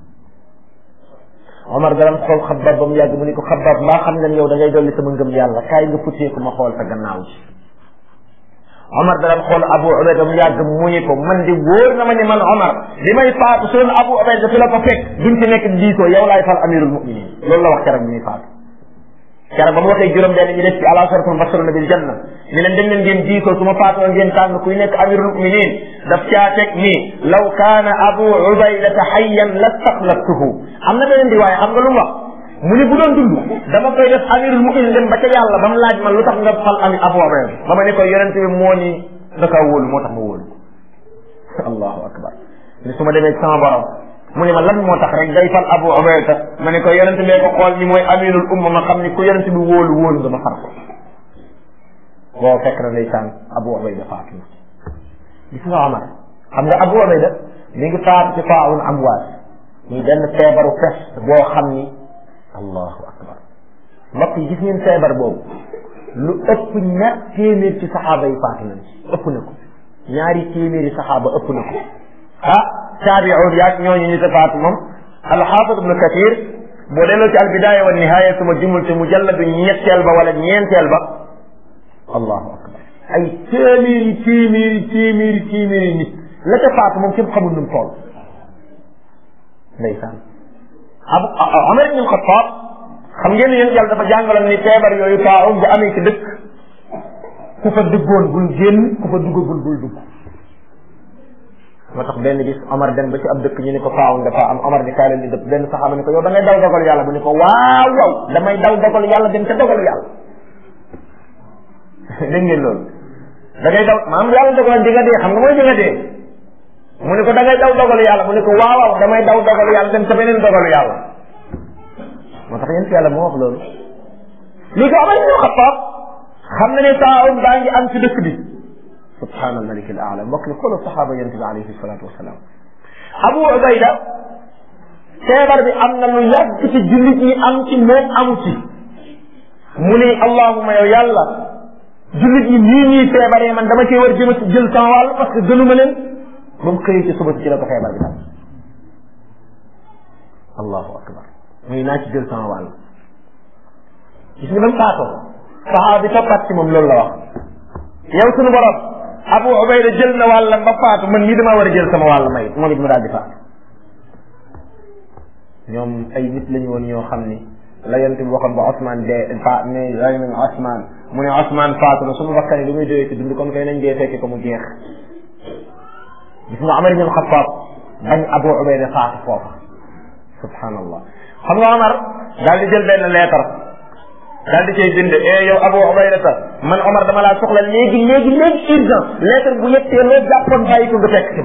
Omar daram xool xabaab ba mu yàgg mu ni ko xabaab mbaa xam nga yow da ngay dolli sama ngëm yàlla kaay nga futteeku ma xool sa gannaaw ji Omar daram xool Abu Ubayda mu yàgg mu ni ko man di wóor na ma ni man Omar li may faatu su doon Abu Ubayda fi la ko fekk duñ ci nekk diisoo yow laay fal amirul muminin loolu la wax keroog bi muy faatu keroog ba mu waxee juróom benn ñu def ci ala shartul basaruna bil janna ni leen dem leen ngeen diisoo su ma faatoo ngeen tànn kuy nekk amirul muminin daf caa teg ni law kaana abu ubaydata hayyan lastaxlaftuhu am na beneen riwaaya xam nga lu mu wax mu ni bu doon dund dama koy def amirul muminin dem ba ca yàlla ba mu laaj man lu tax nga fal ami abu ubayda ba ma ne ko yonente bi moo ni da kaa wóolu moo tax ma wóolu allahu akbar ni su ma demee sama borom mu ne ma lan moo tax rek day fal abu ubayda ma ne ko yonent bee ko xool ni mooy aminul umma ma xam ni ku yonent bi wóolu wóolu nga ma far ko boo fekk na ndeysaan abu ubayda faatu na gis nga Omar xam nga abu ubayda mi ngi faatu ci faawun amwaas muy benn feebaru peste boo xam ni allahu akbar mbokk yi gis ngeen feebar boobu lu ëpp ñaar téeméer ci saxaaba yi faatu nañ ci ëpp na ko ñaari téeméeri saxaaba ëpp na ko ah taabi'un yaag ñooñu ñu ta faatu moom alxaafid ibnu kathir boo delloo ci albidaaya wa nihaaya suma jumul ci mujalladu ñetteel ba wala ñeenteel ba allahu akbar ay téeméeri téeméeri téeméeri téeméeri nit la ca faatu moom kenn xamul nu mu toll ndeysaan abu Omar ibn Xattaab xam ngeen yéen yàlla dafa jàngaloon ni feebar yooyu taawum bu amee ci dëkk ku fa duggoon bul génn ku fa duggagul bul dugg moo tax benn bis Omar dem ba ci ab dëkk ñu ni ko faawun dafa am Omar ni kaay leen di dëpp benn saxaaba ni ko yow da ngay daw dogal yàlla mu ni ko waaw waaw damay daw dogal yàlla dem ca dogal yàlla dégg ngeen loolu da ngay daw maam yàlla dogal di nga dee xam nga mooy di nga dee mu ne ko da ngay daw dogalu yàlla mu ne ko waaw waaw damay daw dogalu yàlla dem ca beneen dogalu yàlla moo tax yéen si yàlla moo wax loolu lii ko amal ñu xattaab xam na ne taawun baa ngi am ci dëkk bi subhaana almalik al aala mbokk ni xoolal saxaaba yonente bi alayhi salatu wasalaam abu ubayda feebar bi am na lu yàgg ci jullit ñi am ci moom amu ci mu ne allahuma yow yàlla jullit ñi nii ñuy feebaree man dama cee war jëm ci jël sama wàll parce que gënuma leen ba mu xëyee ci suba ci la ko feebar bi daal allahu akbar muy naa ci jël sama wàll gis nga ba mu faatoo saxaaba bi toppaat ci moom loolu la wax yow sunu borom abu ubayda jël na wàllam ba faatu man nii damaa war a jël sama wàll may moom it mu daal di faatu ñoom ay nit lañu woon ñoo xam ni la yonent bi waxoon ba Ousmane dee fa ne ray nañ Ousmane mu ne Ousmane faatu na suñu bakkan yi lu muy doyee ci dund comme kay nañ dee fekke ko mu jeex gis nga Omar ibn Khattab bañ Abu Ubayda faatu foofa subhanallah xam nga Omar daal di jël benn lettre daal di cay bind eh yow Abu Ubayda ta man Omar dama laa soxla léegi léegi léegi urgent lettre bu yettee loo jàppoon bàyyi ko nga fekk si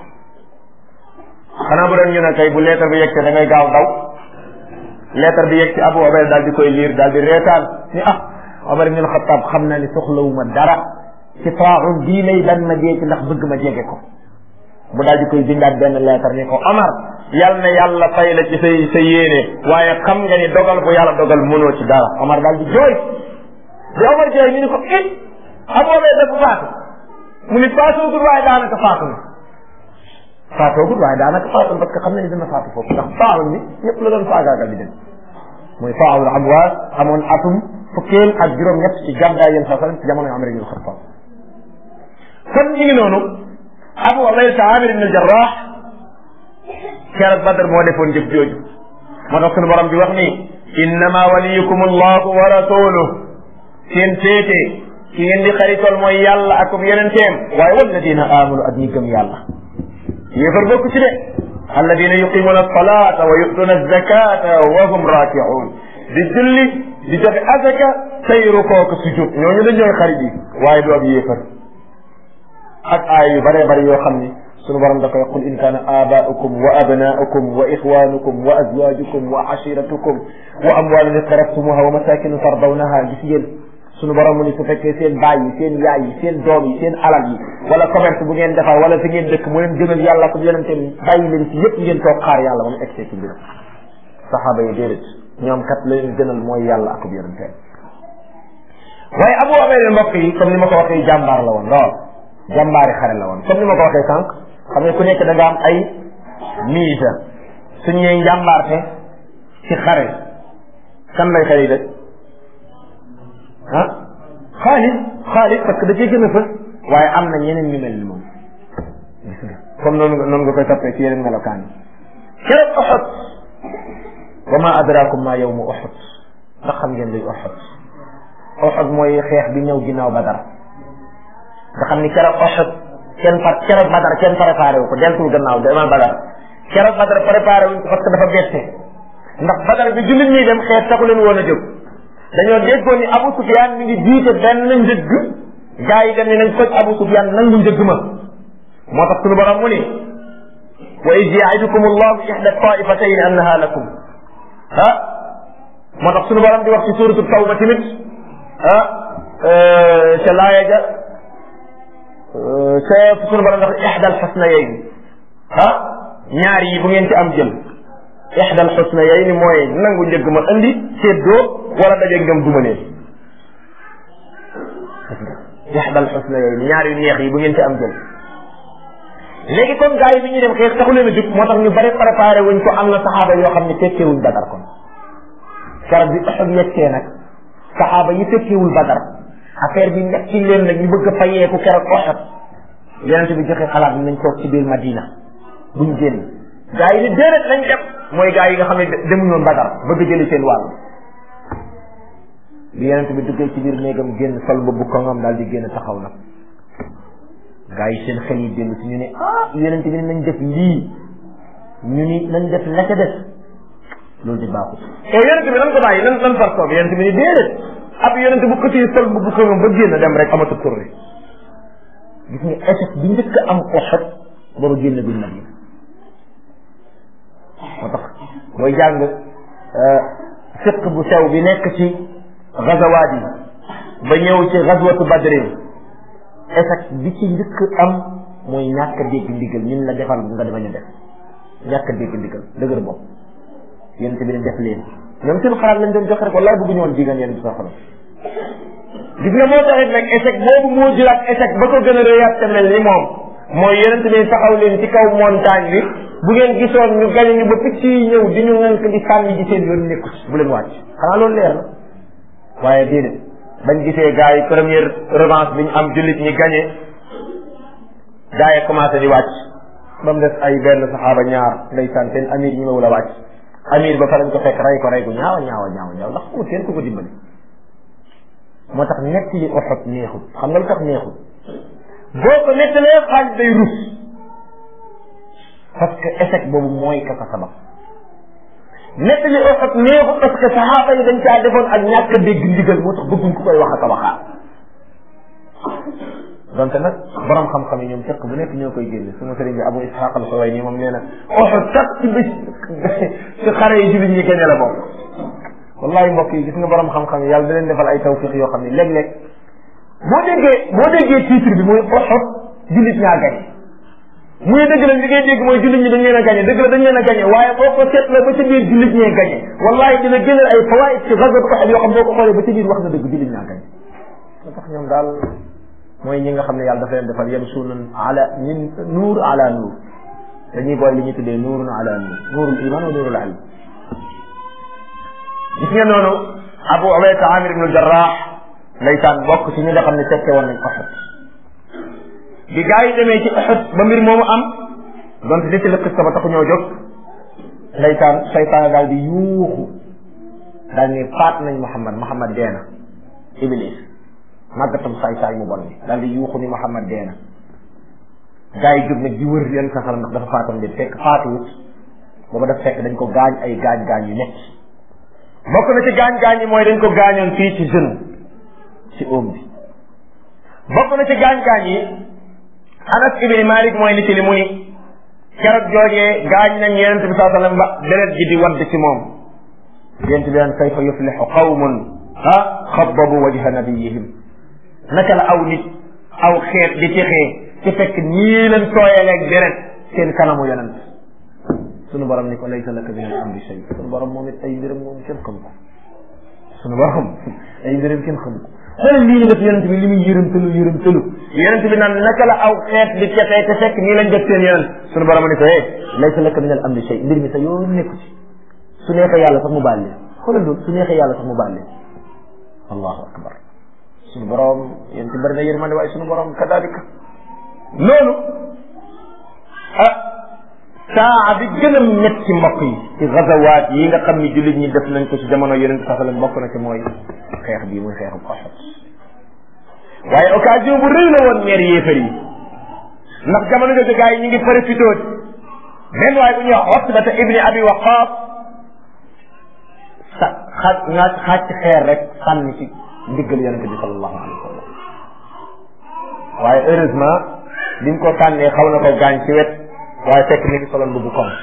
xanaa bu doon ñu ne kay bu lettre bi yeggtee da ngay gaaw daw lettre bi yegg ci Abu Ubayda daal di koy liir daal di reetaan ni ah Omar ibn Khattab xam naa ni soxlawuma dara ci taaxum bii lay dan ma dee ci ndax bëgg ma jege ko mu daal di koy bindaat benn lettre ni ko Omar yal na yàlla fay la ci say sa yéene waaye xam nga ni dogal bu yàlla dogal mënoo ci dara Omar daal di jooy di Omar jooy ñu ni ko it Abu Ubayda dafa faatu mu ni faatoogul waaye daanaka faatu na faatoogul waaye daanaka faatu parce que xam na ni dina faatu foofu ndax faawul ni ñëpp la doon faagaagal di dem muy faawul amwaas amoon atum fukkeel ak juróom-ñett ci gàddaay yéen saa ci jamono Umar ibn Xattaab kon ñu ngi noonu Abu Ubayda Amir ibn al-Jarrah keroog Badr moo defoon jëf jooju moo tax sunu borom bi wax ni innama waliyukum allahu wa rasuluhu seen féete ki ngeen di xaritool mooy yàlla ak yenenteem waaye walladina amanu ak ñi gëm yàlla yéefar bokk ci de alladina yuqimuna alsalata wa yutuna alzakata wa hum rakiun di julli di joxe azaka tey rukoo ko sujud ñooñu dañ ñooy xarit yi waaye du ab yéefar ak aay yu bëree bëri yoo xam ni sunu borom da koy qul in kaana aabaukum wa abnaukum wa ixwanukum wa azwajukum wa ashiratukum wa amwalun iqtaraftumuha wa masakinu tardawnaha gis ngeen sunu borom mu ni su fekkee seen baay yi seen yaay yi seen doom yi seen alal yi wala commerce bu ngeen defar wala fi ngeen dëkk mu leen gënal yàlla ko yonente bàyyi leen ci yëpp ngeen toog xaar yàlla moom egg ci mbiram saxaaba yi déedéet ñoom kat la leen gënal mooy yàlla ak yonente waaye Abu Ubayda mbokk yi comme ni ma ko waxee jàmbaar la woon lool jàmbaari xare la woon comme ni ma ko waxee sànq xam ne ku nekk da nga am ay mise suñ ñëwee njàmbaarte ci xare kan lay xëy de ah Xaalid Xaalid parce que da cee gën a fës waaye am na ñeneen ñu mel ni moom gis nga comme noonu nga noonu nga koy toppee ci yeneen melokaan yi keroog Uhud wa ma adrakum ma yawmu Uhud ndax xam ngeen luy Uhud Uhud mooy xeex bi ñëw ginnaaw Badar nga xam ni keroog Uhud kenn par keroog Badar kenn préparé wu ko deltul gannaaw demal Badar keroog Badar préparé wuñ ko parce que dafa bette ndax Badar bi jullit ñuy dem xeex taxu leen woon a jóg dañoo déggoon ni Abu Sufyaan mi ngi jiite benn njëgg gaa yi dem ni nañ koj Abu Sufyaan nangu njëgg ma moo tax suñu borom mu ni wa id yaidukum allahu ixda taifatayn annaha lakum ah moo tax suñu borom di wax ci suratu tawba tamit ah ca laaya ja ca suñu borom dafa ixda alxusnayayn ah ñaar yi bu ngeen ci am jël ixda alxusnayayn mooy nangu njëgg ma andi séddoo wala dajeeg ñoom duma leen ixda alxusnayayn ñaar yu neex yi bu ngeen ci am jël léegi kon gars yi bi ñuy dem xeex taxu leen a jug moo tax ñu bari préparé wuñ ko am na saxaaba yoo xam ne tekkeewuñ badar kon keroog bi Uhud yegsee nag saxaaba yi tekkeewul badar affaire bi nekk ci leen nag ñu bëgg a fayeeku keroog Uhud yonente bi joxe xalaat bi nañ toog ci biir Madina buñ génn gars yi ni déedéet lañ dem mooy gars yi nga xam ne demuñoon badar bëgg jëli seen wàll bi yonente bi duggee ci biir néegam génn sol ba bu ko ngam daal di génn taxaw nag gaa yi seen xel yi dellu si ñu ne ah yonente bi ne nañ def lii ñu ni nañ def la ca def loolu di baaxul te yonente bi nan ko bàyyi nan nan far toog yonente bi ni déedéet ab yonente bu xëccee sol bu bu ko ba génn dem rek amatu tourné gis nga échec bi njëkk am Uhud booba génn bi Madina moo tax mooy jàng fiq bu sew bi nekk ci gazawaat yi ba ñëw ci gazwatu badrin échec bi ci njëkk am mooy ñàkk a dégg ndigal ñun la defal nga bañ a def ñàkk a dégg ndigal dëgër bopp yéen bi ne def leen ñoom seen xalaat lañ doon joxe rek wallaay bëgguñu woon digal yéen bi sa xalaat gis nga moo taxit nag échec boobu moo jëlaat échec ba ko gën a réyaat te mel ni moom mooy yonente bi taxaw leen ci kaw montagne bi bu ngeen gisoon ñu gañe ñu ba picc yi ñëw di ñu ngànk di sànni ji seen yoon nekku ci bu leen wàcc xanaa loolu leer na waaye déedéet bañ gisee gars yi première revanche bi ñu am jullit ñi gañe gars yi commencé di wàcc ba mu des ay benn saxaaba ñaar ndeysaan seen amir ñi mawul a wàcc amir ba fa lañ ko fekk rey ko rey ko ñaawa ñaawa ñaawa ñaaw ndax xamul kenn ku ko dimbali moo tax netti li Uhud neexul xam nga lu tax neexul boo ko nettalee xaalis day rus parce que échec boobu mooy ka ko sabab nett li Uhud neexul parce que saxaaba yi dañ caa defoon ak ñàkk a dégg ndigal moo tax bëgguñ ku koy wax ak a waxaat donte nag borom xam-xam yi ñoom fekk bu nekk ñoo koy génne suma sëriñ bi Abu Ishaq al-Huwayni moom nee na Uhud sax ci bis ci xare yi jullit ñi génne la bokk wallahi mbokk yi gis nga borom xam-xam yi yàlla da leen defal ay tawfiq yoo xam ne léeg-léeg boo déggee boo déggee titre bi mooy Uhud jullit ñaa gañ muy dëgg la li ngay dégg mooy jullit ñi dañ leen a gañe dëgg la dañ leen a gañe waaye boo ko seetloo ba ca biir jullit ñee gañe wallahi dina génneel ay fawaid ci gazwat Uhud yoo xam boo ko xoolee ba ca biir wax na dëgg jullit ñaa gañe moo tax ñoom daal mooy ñi nga xam ne yàlla dafa leen defal yamsuuna ala min nuur ala nuur dañuy boole li ñuy tuddee nuurun ala nuur nuurul iman wa nuurul ilm gis nga noonu Abu Ubayda Amir ibn Jarrah ndeysaan bokk ci ñi nga xam ne fekke woon nañ Uhud bi gaa yi demee ci Uhud ba mbir moomu am donte di ci la xista ba taxu ñoo jóg ndeysaan saytaan daal di yuuxu daal ni faat nañ Muhammad Muhammad dee na Iblis màggatam saay saay mu bon bi daal di yuuxu ni Muhammad dee na gaa yi jóg nag di wër yan saxal ndax dafa faatam de fekk faatuwut booba daf fekk dañ ko gaañ ay gaañ-gaañ yu nekk bokk na ci gaañ-gaañ yi mooy dañ ko gaañoon fii ci genou ci oom bi bokk na ci gaañ-gaañ yi Anas ibni Malik mooy nit li mu ni keroog joojee gaañ nañ yonent bi saa sallam ba deret ji di wadd ci moom yonent bi naan kayfa yuflixu qawmun ah xababu wajha nabiyihim naka la aw nit aw xeet di texee ci fekk nii leen tooyaleeg deret seen kanamu yonent sunu borom ni ko laysa laka min al amri shay sunu borom moom it ay mbiram moom kenn xam ko sunu borom ay mbiram kenn xam ko xoolal lii ñu def yonent bi li muy yërëm tëlu yërëm tëlu yonent bi naan naka la aw xeet di cefee te fekk nii lañ def seen yonent sunu borom ni ko eh laysa laka min al amri shay mbir mi sa yoon nekku ci su neexee yàlla sax mu baal leen xoolal loolu su neexee yàlla sax mu baal leen allahu akbar sunu borom yonent bari na yërmande waaye sunu borom kadalika loolu ah saa bi gën a metti mbokk yi ci gazawaat yi nga xam ni jullit ñi def nañ ko ci jamono yonent sax la bokk na ci mooy xeex bii muy xeexu Uhud waaye occasion bu rëy la woon ñeer yéefar yi ndax jamono jooju gars yi ñu ngi profité benn waaye bu ñuy wax Utbata ibni Abi Waqqas sa xaaj nga xaaj ci xeer rek sànni ci ndiggal yonente bi sallallahu alayhi wa sallam waaye heureusement bi mu ko sànnee xaw na ko gaañ ci wet waaye fekk mi ngi soloon bu koŋ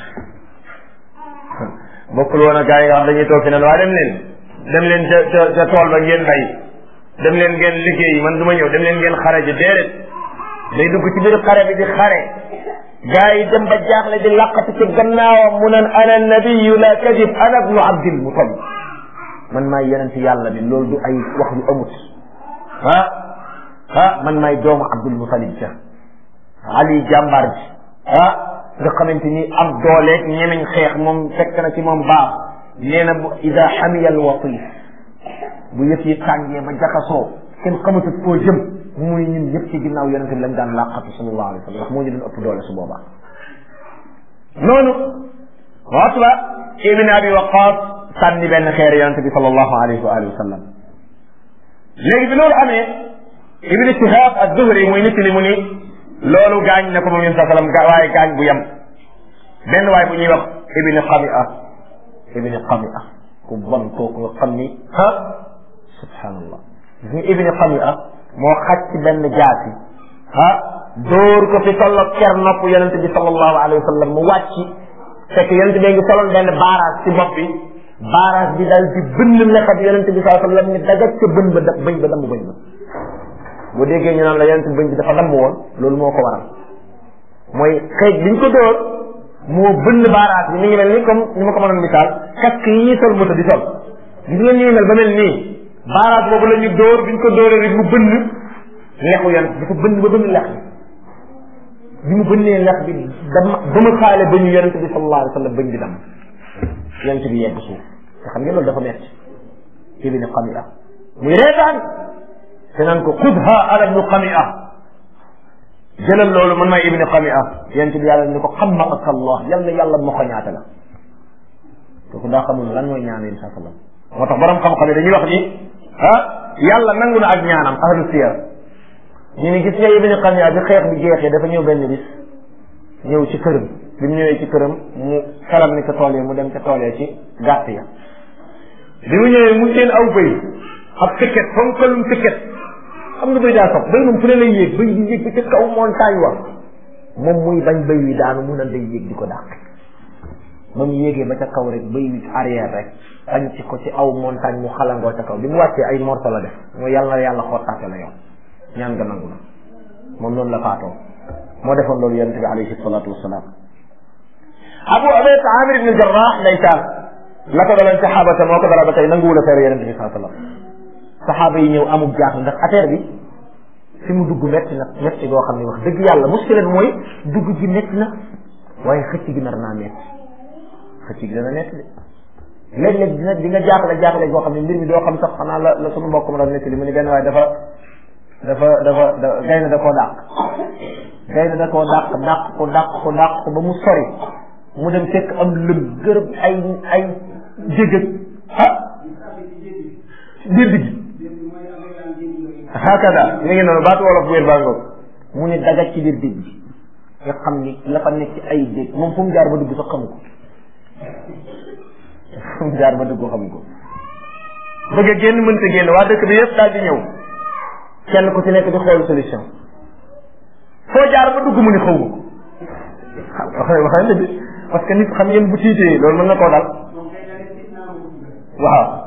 bokkul woon a gars yi nga xam dañuy toog fi naan waaye dem leen dem leen ca ca ca tool ba ngeen bay dem leen ngeen liggéey man du ma ñëw dem leen ngeen xare ji déedéet day dugg ci biir xare bi di xare gars yi dem ba jaaxle di laqatu ci gannaawam mu naan ana nabiyu la kadib ana ibnu abdil mutalib man maay yonent yàlla bi loolu du ay wax yu amut ah ah man maay doomu abdul mutalib ja ali jàmbaar ji ah nga xamante ni am dooleeg ñemeñ xeex moom fekk na ci moom baax nee na bu ida xamiya al watif bu yëf yi tàngee ba jaxasoo kenn xamatut foo jëm muy ñun ñëpp ci ginnaaw yonente bi lañ daan làqatu sallallahu alayhi wa sallam ndax moo ñu doon ëpp doole su boobaa noonu Utba ibn Abi Waqqas sànni benn xeer yonente bi sallallahu alayhi wa alihi wa sallam léegi bi loolu amee Ibn Shihab az-Zuhri muy nit li mu ni loolu gaañ na ko moom yéen sa sallam waaye gaañ bu yem benn waay bu ñuy wax Ibn Qami'a Ibn Qami'a ku bon kooku nga xam ni ah subhanallah gis nga Ibn Qami'a moo xaj ci benn jaasi ah dóor ko fi tolloog ker nopp yonent bi sallallahu alayhi wa sallam mu wàcc fekk yonent bi ngi soloon benn baaraas ci bopp bi baaraas bi daal di bënn lexat yonent bi sallallahu alayhi wa sallam ni dagat ca bën ba bëñ ba damm bëñ ba boo déggee ñu naan la yonent bi bëñ bi dafa damm woon loolu moo ko waral mooy xeej biñ ko dóor moo bënn baaraas bi mi ngi mel ni comme ni ma ko mënoon misaal casque yi ñuy sol moto di sol gis nga ñuy mel ba mel nii baaraas boobu la ñu dóor biñ ko dóoree rek mu bënn lexu yonent dafa bënn ba bënn lex bi bi mu bënnee lex bi dama ba mu xaale ba ñu yonent bi sallallahu alayhi wa sallam bëñ bi dam yonent bi yegg suuf te xam ngeen loolu dafa metti ibni Qami'a muy reetaan te naan ko xudha ala ibnu Qami'a jëlal loolu man maay ibni Qami'a yonent bi yàlla ni ko xammaaka Allah yal na yàlla moo ko ñaata la kooku daa xamul lan mooy ñaan yi sa sallam moo tax borom xam-xam yi dañuy wax ni ah yàlla nangu na ak ñaanam ahlu siyar ñu ni gis nga ibni Qami'a bi xeex bi jeexee dafa ñëw benn bis ñëw ci këram bi mu ñëwee ci këram mu xelam ni ko tool yi mu dem ca tool yi ci gàtt ya bi mu ñëwee mu seen aw bëy ab tëkket fonkalum tëkket xam nga bëy daa sox bëy moom fu ne lay yéeg bëy di yéeg bi ca kaw montagne wa moom muy bañ bëy wi daanu mu nan day yéeg di ko dàq ba mu yéegee ba ca kaw rek bëy wi arrière rek bañ ci ko ci aw montagne mu xalangoo ca kaw bi mu wàccee ay morso la def mooy yàlla na yàlla xottaate la yow ñaan nga nangu na moom noonu la faatoo moo defoon loolu yonente bi alayhi salatu wasalaam abu abayt amir ibn jarrah ndeysaan la ko daloon saxaabata moo ko dara ba tey nanguwul a feere yonente bi saa sallam saxaaba yi ñëw amul jaaxle ndax affaire bi fi mu dugg metti na metti goo xam ne wax dëgg yàlla muskila bi mooy dugg gi metti na waaye xëcc gi nar naa metti xëcc gi dana metti de léeg-léeg dina di nga jaaxle jaaxle goo xam ne mbir mi doo xam sax xanaa la la sunu mbokk ma doon netti li mu ni benn waaye dafa dafa dafa da gaynde da koo dàq gaynde da koo dàq dàq ko dàq ko dàq ko ba mu sori mu dem fekk am lëm gërëb ay ay jégëg ah dédd gi hakada mi ngi noonu baatu wolof bu wér baa ngoog mu ne daga ci biir dégg bi nga xam ni la fa nekk ci ay dégg moom fu mu jaar ba dugg sax xamu ko fu mu jaar ba dugg xamu ko bëgg a génn mënta génn waa dëkk bi yëpp daal di ñëw kenn ku ci nekk di xool solution foo jaar ba dugg mu ni xaw ma ko wax wax dëgg parce que nit xam ngeen bu tiitee loolu mën na koo dal waaw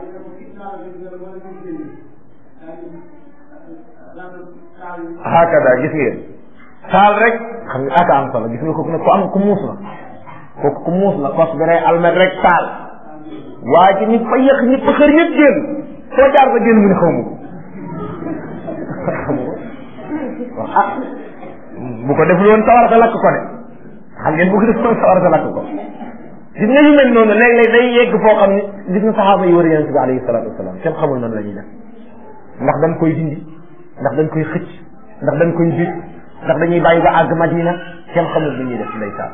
hakada gis ngeen taal rek xam nga aka am solo gis nga kooku ne ku am ku muus la kooku ku muus la kos bi rek almet rek taal waa ji nit fa yëq nit fa xër ñëpp génn foo jaar ba génn mu ne xaw ma ko xamu ko ah bu ko deful woon sawar sa lakk ko de xam ngeen bu ko deful woon sawar sa lakk ko gis nga yu mel noonu léeg-léeg day yegg foo xam ne gis nga saxaaba yi wër yonent bi alayhi salaatu wasalaam kenn xamul noonu la ñuy def ndax dañ koy dindi ndax dañ koy xëcc ndax dañ koy bis ndax dañuy bàyyi ba àgg madina kenn xamul lu ñuy def ndeysaan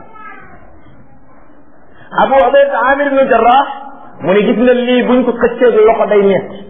abu ubayda amir ibnu jarrah mu ne gis nga lii buñ ko xëccee loxo day metti